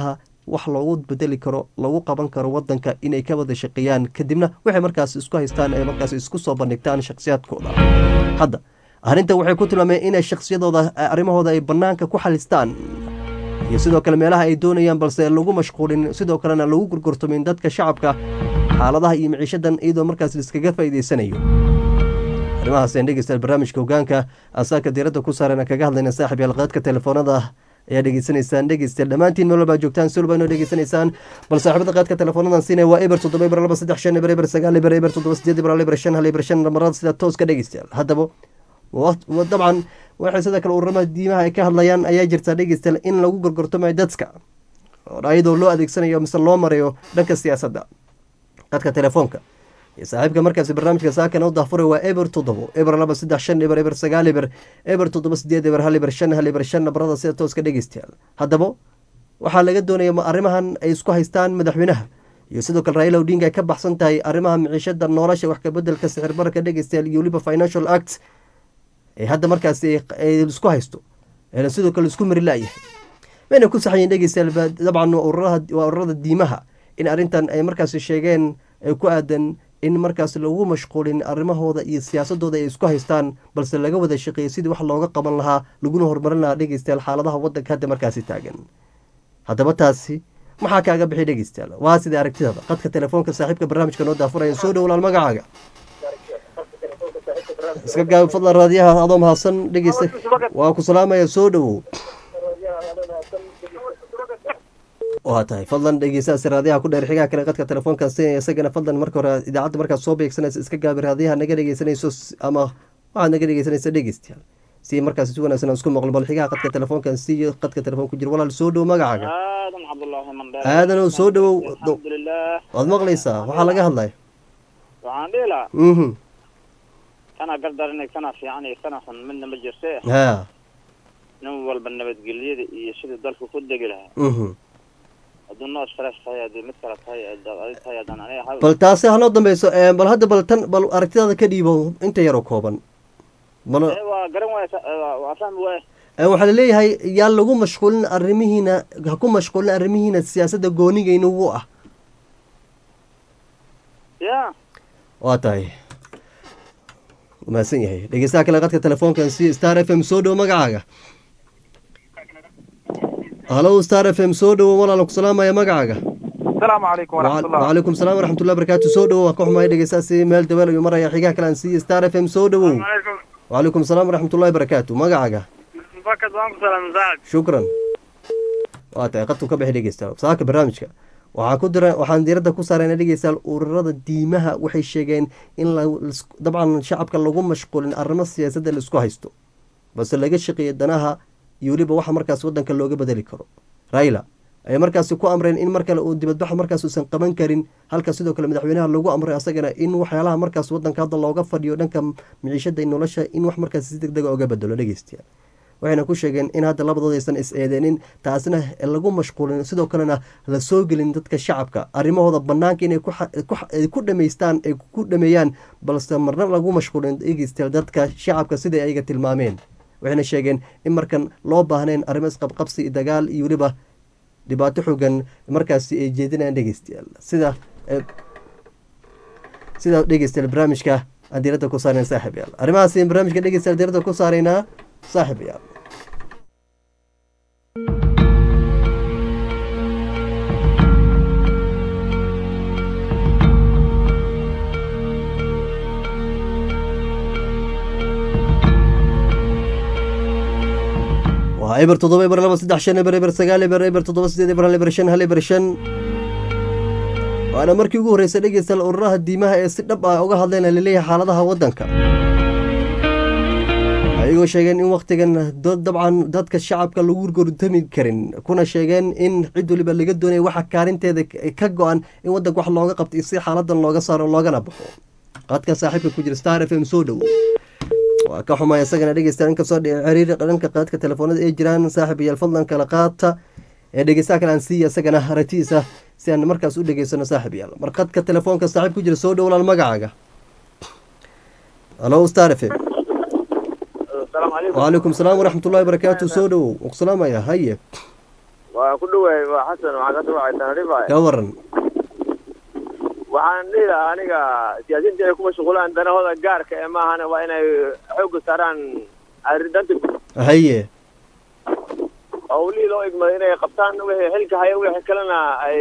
wax loogu bedeli karo lagu qaban karo wadanka inay ka wada shaqeeyaan kadibna waxay markaas isku haystaan ay markaas isku soo bandhigtaan shakhsiyaadkooda hadda arrintan waxay ku tilmaameen inay shakhsiyadooda arrimahooda ay bannaanka ku xalistaan iyo sidoo kale meelaha ay doonayaan balse lagu mashquulin sidoo kalena lagu gurgurtumin dadka shacabka xaaladaha iyo miciishadan iyadoo markaas liskaga faa'iidaysanayo arrimahaaseen dhegeystayaal barnaamijka hogaanka asaaka diiradda ku saarana kaga hadlayna saaxib yaalqaadka telefoonada ayaa dhegeysanaysaan dhegeystayaal dhammaantiin meel walbaa joogtaan si walba inoo dhegeysanaysaan bal saaxiibada qaadka teleefoonadan siinaya waa eber toddoba eber laba saddex shan eber eber sagaal eber eber toddoba sideed eber eber shan hal eber shan namarada sida tooska dhegeystayaal haddaba dabcan waxay sidoo kale ururamaha diimaha ay ka hadlayaan ayaa jirtaa dhegeystayaal in lagu gorgortamayo dadka ayadoo loo adeegsanayo mise loo marayo dhanka siyaasadda qadka telefoonka iyo saaxiibka markaasi barnaamijka saakana u daafuray waa eber toddobo eber laba saddex shan eber eber sagaal eber eber toddoba sideed eber hal eber shan hal eber shan nabarada sida tooska dhegeystayaal haddaba waxaa laga doonaya ma arrimahan ay isku haystaan madaxweynaha iyo sidoo kale raila odinga ay ka baxsan tahay arrimaha miciishada nolosha wax kabedelka sixir bararka dhegeystayaal iyo weliba financial act ee hadda markaasi isku haysto eena sidoo kale isku mari laayahay mayna ku saxayiin dhegeystayaal dabcan waa ururada diimaha in arrintan ay markaasi sheegeen ay ku aadan in markaas lagu mashquulin arrimahooda iyo siyaasadooda ay isku haystaan balse laga wada shaqeeyay sidii wax looga qaban lahaa laguna horumarin lahaa dhegeystayaal xaaladaha wadanka hadda markaasi taagan haddaba taasi maxaa kaaga bixi dhegeystayaal waa sidai aragtidada qadka telefoonka saaxiibka barnaamijka noo daafuraya soo dhowlaal magacaaga iska gaab fadlan raadiyaha adoo mahadsan dhegeysta waa ku salaamaya soo dhowow waa tahay fadlan dhegeystaasi raadiyaha ku dheer xigaa kale qadka telefoonka siinaya isagana fadlan marka hore idaacadda markaad soo beegsanaysa iska gaabi raadiyaha naga dhegeysanayso ama waxaad naga dhegeysanaysa dhegeystayaal si markaas si wanaagsan aan isku maqlo bal xigaha qadka telefoonkan siiyo qadka telefoon ku jira walaal soo dhow magacaaga aadan cabdullaahi mandheer aadanow soo dhowow alxamdulilah waad maqlaysaa waxaa laga hadlaya waxaan dhihi lahaa mhm kana gardarinay kana fiican iyo kana xun midna ma jirte ha nin walba nabadgelyada iyo siduu dalku ku degi lahaa mhm hadduu noo stress tahay haddii mid kale tahay adaad adig tahay haddaan aniga hal bal taasi hanoo dambeyso ee, bal hadda bal tan bal aragtidaada ka dhiibo inta yaroo kooban bal Eh, waa garan waaya sa- eh, waa- waa fahmi waaya ee, waxaa laleeyahay yaa lagu mashquulin arrimihiina ha ku mashquulin arrimihiina siyaasadda goonigayna ugu ah ya waa tahay mahadsan yahay dhegeystaha kale qadka telefoonkan si star f m soo dhowo magacaaga halo star f m soo dhowo walaala ku salaamaya magacaaga asalaamu calaykum waraxmatullah wacalaikum salaam waraxmatullahi barakaatu soo dhowo waan ka xumahay dhegeystaasi meel daweel ayuu maraya xigaha kale aan siiye star f m soo dhowow wacalaikum salaam waraxmatullahi barakaatu magacaaga bakad waan ku salaam saacad shukran waa tahay qadku ka bixi dhegeystayaal saaka barnaamijka waxaan ku dira waxaan diiradda ku saarayna dhegeystayaal ururada diimaha waxay sheegeen in la lis- dabcan shacabka lagu mashquulin arrimo siyaasadda la isku haysto balse laga shaqeeya danaha iyo weliba waxa markaas wadanka looga bedeli karo raila ayay markaasi ku amreen in mar kale uu dibadbaxa markaas uusan qaban karin halka sidoo kale madaxweynaha lagu amray asagana in waxyaalaha markaas wadanka hadda looga fadhiyo dhanka miciishada iyo nolosha in wax markaas si degdega oga bedelo dhegeystayaal waxayna ku sheegeen in hadda labadooda aysan is eedeenin taasina lagu mashquulin sidoo kalena la soo gelin dadka shacabka arrimahooda banaanka inay ku xa- ku xa- ay ku dhamaystaan ay ku dhameeyaan balse marna lagu mashquulin dhegeystayaal dadka shacabka siday ayaga tilmaameen waxayna sheegeen in markan loo baahnayn arrimo isqabqabsi iyo dagaal iyo weliba dhibaato xoogan markaasi ay jeedinayaan dhegeystayaal sida eh, sida dhegeystayaal barnaamijka aan diiradda ku saarayna saaxib yaal arrimahaasi barnaamijka dhegeystayaal diiradda ku saaraynaa saaxib yaal waa eber toddoba eber laba saddex shan eber eber sagaal eber eber toddoba sideed eber hal eber shan hal eber shan waana markii ugu horreysay dhegeystayaal ururaha diimaha ee si dhab ah uga hadleen laleeyahay xaaladaha waddanka ayagoo sheegeen in wakhtigan dad dabcan dadka shacabka lagu gortami karin kuna sheegeen in cid waliba laga doonaya waxa kaarinteeda ka go-an in waddanka wax looga qabto iyo si xaaladan looga saaro loogana baxo qaadka saaxiibka ku jira star f m soo dhowo waa ka xumay isagana dhegeysta inkastoo xiriir dhanka qaadka telefoonada ay jiraan saaxib iyaal fadlan kala qaata ee dhegeystaha kale aan siiya isagana aragtidiisa si aan markaas u dhegeysano saaxib yaal mar qadka telefoonka saaxiib ku jira soo dhow walaal magacaaga halo star f m asalaamu calaykum وعليكم السلام ورحمة الله وبركاته سو دhowow waan ku salaamaya haye waa ku dhowahay waa xasan waxaa ka soo wacay tanarifa ka waran waxaan dhihi lahaa aniga siyaasiyiinta inay ku mashquulaan danahooda gaarka ee maahana waa inay xoogga saaraan arridanta guud haye howlihii loo igmaday inay qabtaan wixii xilka haya wixii kalena ay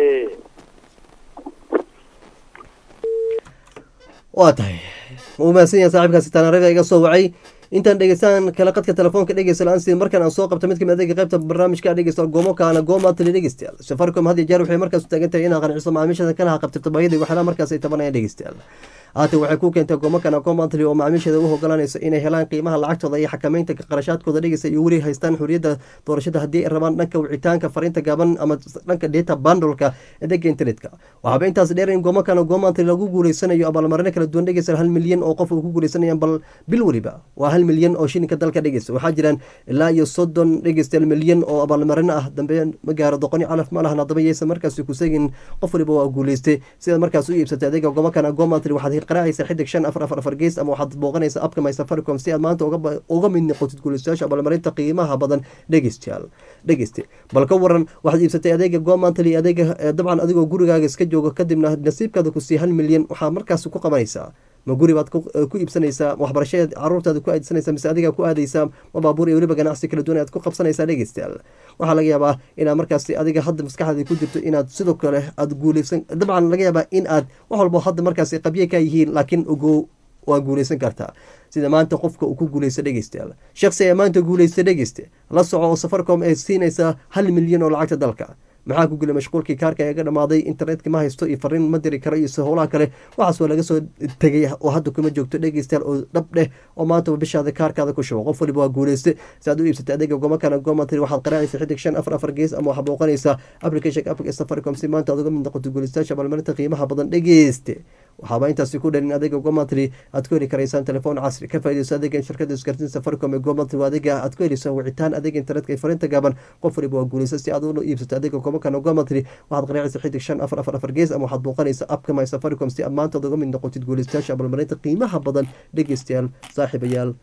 waa tahay wuu mahadsan yahay saaxiibkaasi tanarifa iga soo wacay intaan dhegeystaan kala qadka telefoonka dhegeysta la-aan sidii markaan aan soo qabta mid kamid adeega qaybta barnaamijka dhegeysta goomo kaana gooma tali dhegeystayaal safaricom had iyo jeer waxay markaas u taagan tahay inaa qanciso macaamiishada kana haqabtirto baahidii waxyaalaha markaas ay tabanayaan dhegeystayaal haatan waxay ku keentay goomo kana goomantli oo macaamiisheeda u ogolanayso inay helaan qiimaha lacagtooda iyo xakameynta qarashaadkooda dhegeysta iyo weli haystaan xuriyadda doorashada haddii ay rabaan dhanka wicitaanka fariinta gaaban ama dhanka data bundleka adeega internetka waxaaba intaas dheer in goomo kana goomantli lagu guuleysanayo abaalmarino kala duwan dhegeysta hal milyan oo qof uu ku guuleysanayaan bal bil weliba waa hal milyan oo shilinka dalka dhegeysta waxaa jiraan ilaa iyo soddon dhegeystayaal milyan oo abaalmarino ah dambe ma gaaro doqoni calaf ma lahan haddaba yeysa markaas ku segin qof waliba waa guuleystay sidaad markaas u iibsatay adeega goomo kana goomantli waxaad qaraacaysa xidig shan afar afar afar gees ama waxaad booqanaysa abka my safaricom si aad maanta uga mid noqotid guulaystayaasha abaalmarinta qiimaha badan dhegeystayaal dhegeyste bal ka waran waxaad iibsatay adeega goomantli adeega dabcan adigoo gurigaaga iska jooga kadibna nasiibkaada ku sii hal milyan waxaa markaas ku qabanaysaa ma guri baad ku iibsanaysaa waxbarashadeed caruurtaada ku aadsanaysaa mise adigaa ku aadaysaa ma baabuur iyo weliba ganacsi kala duwan aad ku qabsanaysaa dhegeystayaal waxaa laga yaabaa inaad markaasi adiga hadda maskaxdaada ku jirto inaad sidoo kale aad guuleysan dabcan laga yaabaa in aad wax walbo hadda markaasi qabye ka yihiin laakiin ogo waa guuleysan kartaa sida maanta qofka uu ku guuleysta dhegeystayaal shaksi ee maanta guuleysta dhegeyste la soco oo safaricom ay siinaysaa hal milyan oo lacagta dalka maxaa ku gulay mashquulkii kaarka eega dhamaaday internetka ma haysto iyo fariin ma diri karo iyo howlaha kale waxaas waa laga soo tegay oo hadda kuma joogto dhegeystayaal oo dhab dheh oo maantaba bishaada kaarkaada ku shubo qof waliba waa guuleyste si aad u iibsatay adeega gomakana gomatri waxaad qaraacaysa xidig shan afar afar gees ama waxaad booqanaysaa application applica safaricom si maanta aad uga mid noqoto guuleystayaasha abaalmarinta qiimaha badan dhegeyste waxaaba intaasi ku dhalin adeega gomatri aad ku heli karaysaan telefoon casri ka faaideyso adeega shirkada isgaarsiin safaricom ee gomatri waa adeega aad ku heliso wicitaan adeega internetka ee fariinta gaaban qof waliba waa guuleysta si aad u iibsato adeega gomakana gomatri waxaad qaraacaysa xidig shan afar afar afar gees ama waxaad booqanaysa apka my safaricom si aad maanta uga mid noqotid guuleystayaasha abaalmarinta qiimaha badan dhegeystayaal saaxiibayaal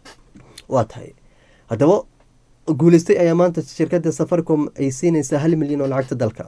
waa tahay haddaba guuleystay ayaa maanta shirkada safaricom ay siinaysaa hal milyan oo lacagta dalka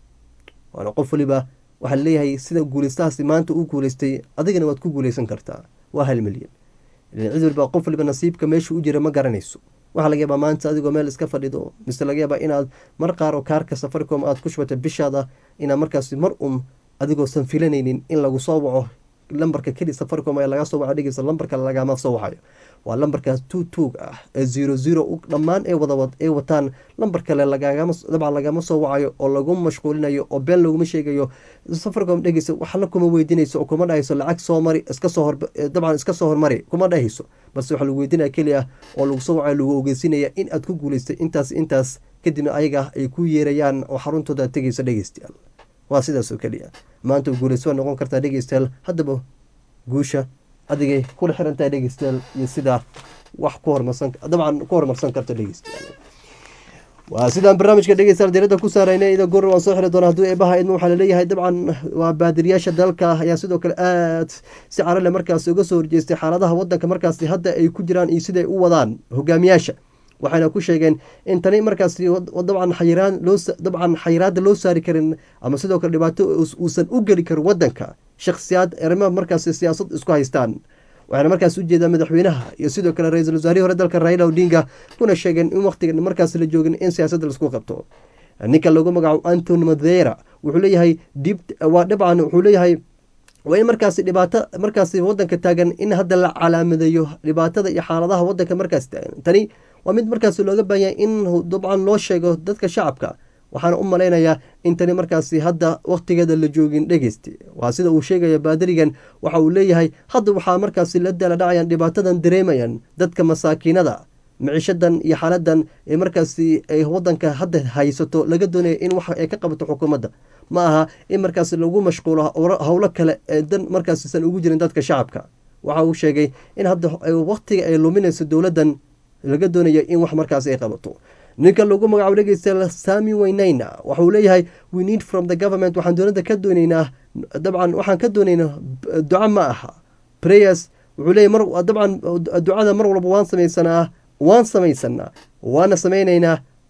waana qof waliba waxaa leeyahay sida guuleystahaasi maanta uu guuleystay adigana waad ku guuleysan kartaa waa hal milyan cid waliba qof waliba nasiibka meesha u jira ma garanayso waxaa laga yaabaa maanta adigoo meel iska fadhido mise laga yaabaa inaad mar qaar oo kaarka safaricom aad ku shubata bishaada inaad markaasi mar un adigoosan filanaynin in lagu soo waco lambarka keli safaricom ayaa laga soo waca dhegeysa lambarka lagama soo wacayo waa lambarkaas two tuug ah ee zero zero dhammaan ay wada ay wataan lambar kale lagagama dabcan lagama soo wacayo oo lagu mashquulinayo oo been laguma sheegayo safaricom dhegeysa waxna kuma weydiinayso oo kuma dhahayso lacag soo mari iska soo hor dabcan iska soo hormari kuma dhahayso balse waxaa lagu weydiinaya keliya oo lagu soo wacayo lagu ogeysinaya in aad ku guuleystay intaas intaas kadibna ayaga ay ku yeerayaan oo xaruntooda aad tegeyso dhegeystayaal waa sidaas oo keliya maanta guuleyso waa noqon kartaa dhegeystayaal haddaba guusha adigay kula xirantahay dhegeystayaal iyo sidaa wax ku hormarsan dabcan ku horumarsan karta dhegeystayaal waa sidaan barnaamijka dhegeystayaal diirada ku saarayna ida goor waan soo xiri doona hadduu eebaha idma waxaa laleeyahay dabcan waa baadiriyaasha dalka ayaa sidoo kale aad si carale markaasi uga soo horjeestay xaaladaha wadanka markaasi hadda ay ku jiraan iyo siday u wadaan hogaamiyaasha waxayna ku sheegeen in tani markaasi dabcan xayiraan loo dabcan xayiraada loo saari karin ama sidoo kale dhibaato uusan u geli karin wadanka shakhsiyaad arrimaha markaasi siyaasad isku haystaan waxaana markaas ujeedaa madaxweynaha iyo sidoo kale ra-iisul wasaarihii hore dalka raila odinga kuna sheegeen in waqtigan markaas la joogin in siyaasadda laisku qabto ninka lagu magacaabo antony madera wuxuu leeyahay dib waa dabcan wuxuu leeyahay waa in markaasi dhibaato markaasi wadanka taagan in hadda la calaamadeeyo dhibaatada iyo xaaladaha wadanka markaas taagan tani waa mid markaasi looga baahanya in dabcan loo sheego dadka shacabka waxaana u malaynayaa in tani markaasi hadda wakhtigeeda la joogin dhegeysti waa sida uu sheegaya baadarigan waxa uu leeyahay hadda waxaa markaasi la dala dhacayaan dhibaatadan dareemayaan dadka masaakiinada maciishadan iyo xaaladan ee markaasi ay wadanka hadda haysato laga doonaya in wax ay ka qabato xukuumadda ma aha in markaasi lagu mashquulo howlo kale ee dan markaasisan ugu jirin dadka shacabka waxa uu sheegay in hadda wakhtiga ay luminayso dowladdan laga doonayo in wax markaasi ay qabato ninka lagu magacaabo dhegeysta sami weynayna waxauu leeyahay we need from the government waxaan dowladda ka dooneynaa dabcan waxaan ka dooneynaa duco ma aha prayers wuxuu leeyahy mar dabcan ducada mar walba waan samaysanaa waan samaysanaa waana samaynaynaa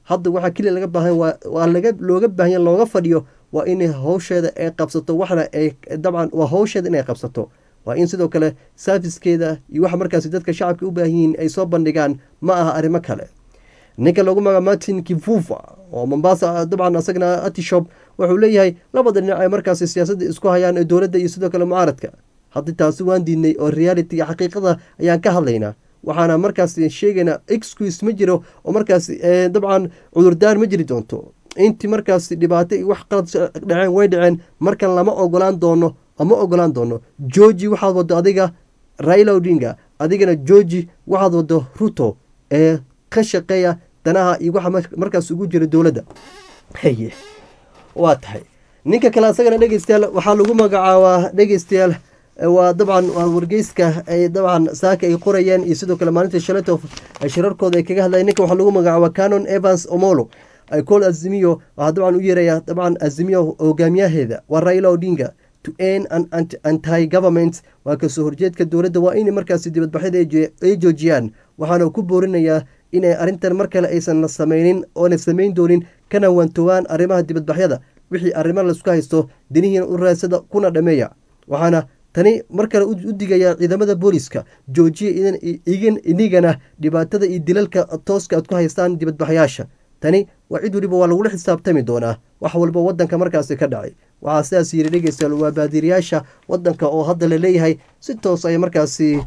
hadda waxaa keliya laga baahan waa laga looga baahanya looga fadhiyo waa in howsheeda ay qabsato waxna ay dabcan waa howsheeda inay qabsato waa in sidoo kale saafiskeeda iyo waxa markaasi dadka shacabka u baahan yihiin ay soo bandhigaan ma aha arrimo kale ninka lagu maga martin kifufa oo mombasa dabcan asagana atishop wuxuu leeyahay labada dhinac ay markaasi siyaasadda isku hayaan ee dowladda iyo sidoo kale mucaaradka haddii taasi waan diidnay oo reality xaqiiqada ayaan ka hadlaynaa waxaana markaasi sheegaynaa excuse ma jiro oo markaasi dabcan cudurdaar ma jiri doonto intii markaasi dhibaato iyo wax qalad dhaceen way dhaceen markan lama ogolaan doono ama ogolaan doono georgi waxaad wado adiga raila odinga adigana georgi waxaad wado ruto ee ka shaqeeya danaha iyo waxa markaas ugu jira dowladda haye waa tahay ninka kale asagana dhegeystayaal waxaa lagu magacaabaa dhegeystayaal waa dabcan waa wargeyska ay dabcan saaka ay qorayeen iyo sidoo kale maalinta shaleto shirarkooda ay kaga hadlayen ninka waxaa lagu magacaabaa canon evans omolo icol azimiyo waxaa dabcan u yeeraya dabcan azimiyo hogaamiyaheeda waa raila odinga to n anti government waa kasoo horjeedka dowladda waa in markaasi dibadbaxyada ay joojiyaan waxaana ku boorinayaa inay arrintan mar kale aysan sameynin oona samayn doonin kana waantowaan arrimaha dibadbaxyada wixii arrimo laisku haysto dinihiina u raadsada kuna dhameeya waxaana tani mar kale u digaya ciidamada booliska joojiya inigana dhibaatada iyo dilalka tooska aad ku haystaan dibadbaxyaasha tani waa cid weliba waa lagula xisaabtami doonaa wax walba wadanka markaasi ka dhacay waxaa sidaas yiri dhegeystayaal waa baadiriyaasha wadanka oo hadda la leeyahay si toos ay markaasi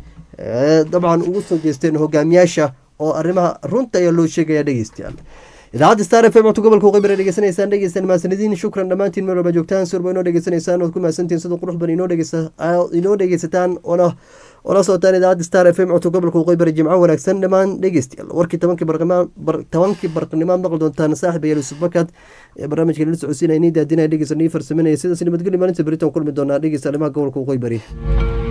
dabcan ugu soo jeesteen hogaamiyaasha oo arrimaha runta ayaa loo sheegaya dhegeystayaal idaacadda star f m codka gobolka uqaybara dhegeysanaysaan dhegeystaan mahadsanediin shukran dhammaantiin meel walba joogtaan surba inoo dhegeysanaysaan ood ku mahadsantiin sida qurux badan inoo dhegeysataan oona ola socotaan idaacadda star f m codka gobolka uqaybara jimco wanaagsan dhammaan dhegeystayaal warkii tobankii tobankii barqanimaad maqli doontaan saaxib ayaa yusuf bakad ee barnaamijka lala socodsiinaya nii daadinaya dhegeysa nii farsaminaya sidaas nabadgelyo maalinta beritan kulmi doonaa dhegeysta arrimaha gobolka uqaybari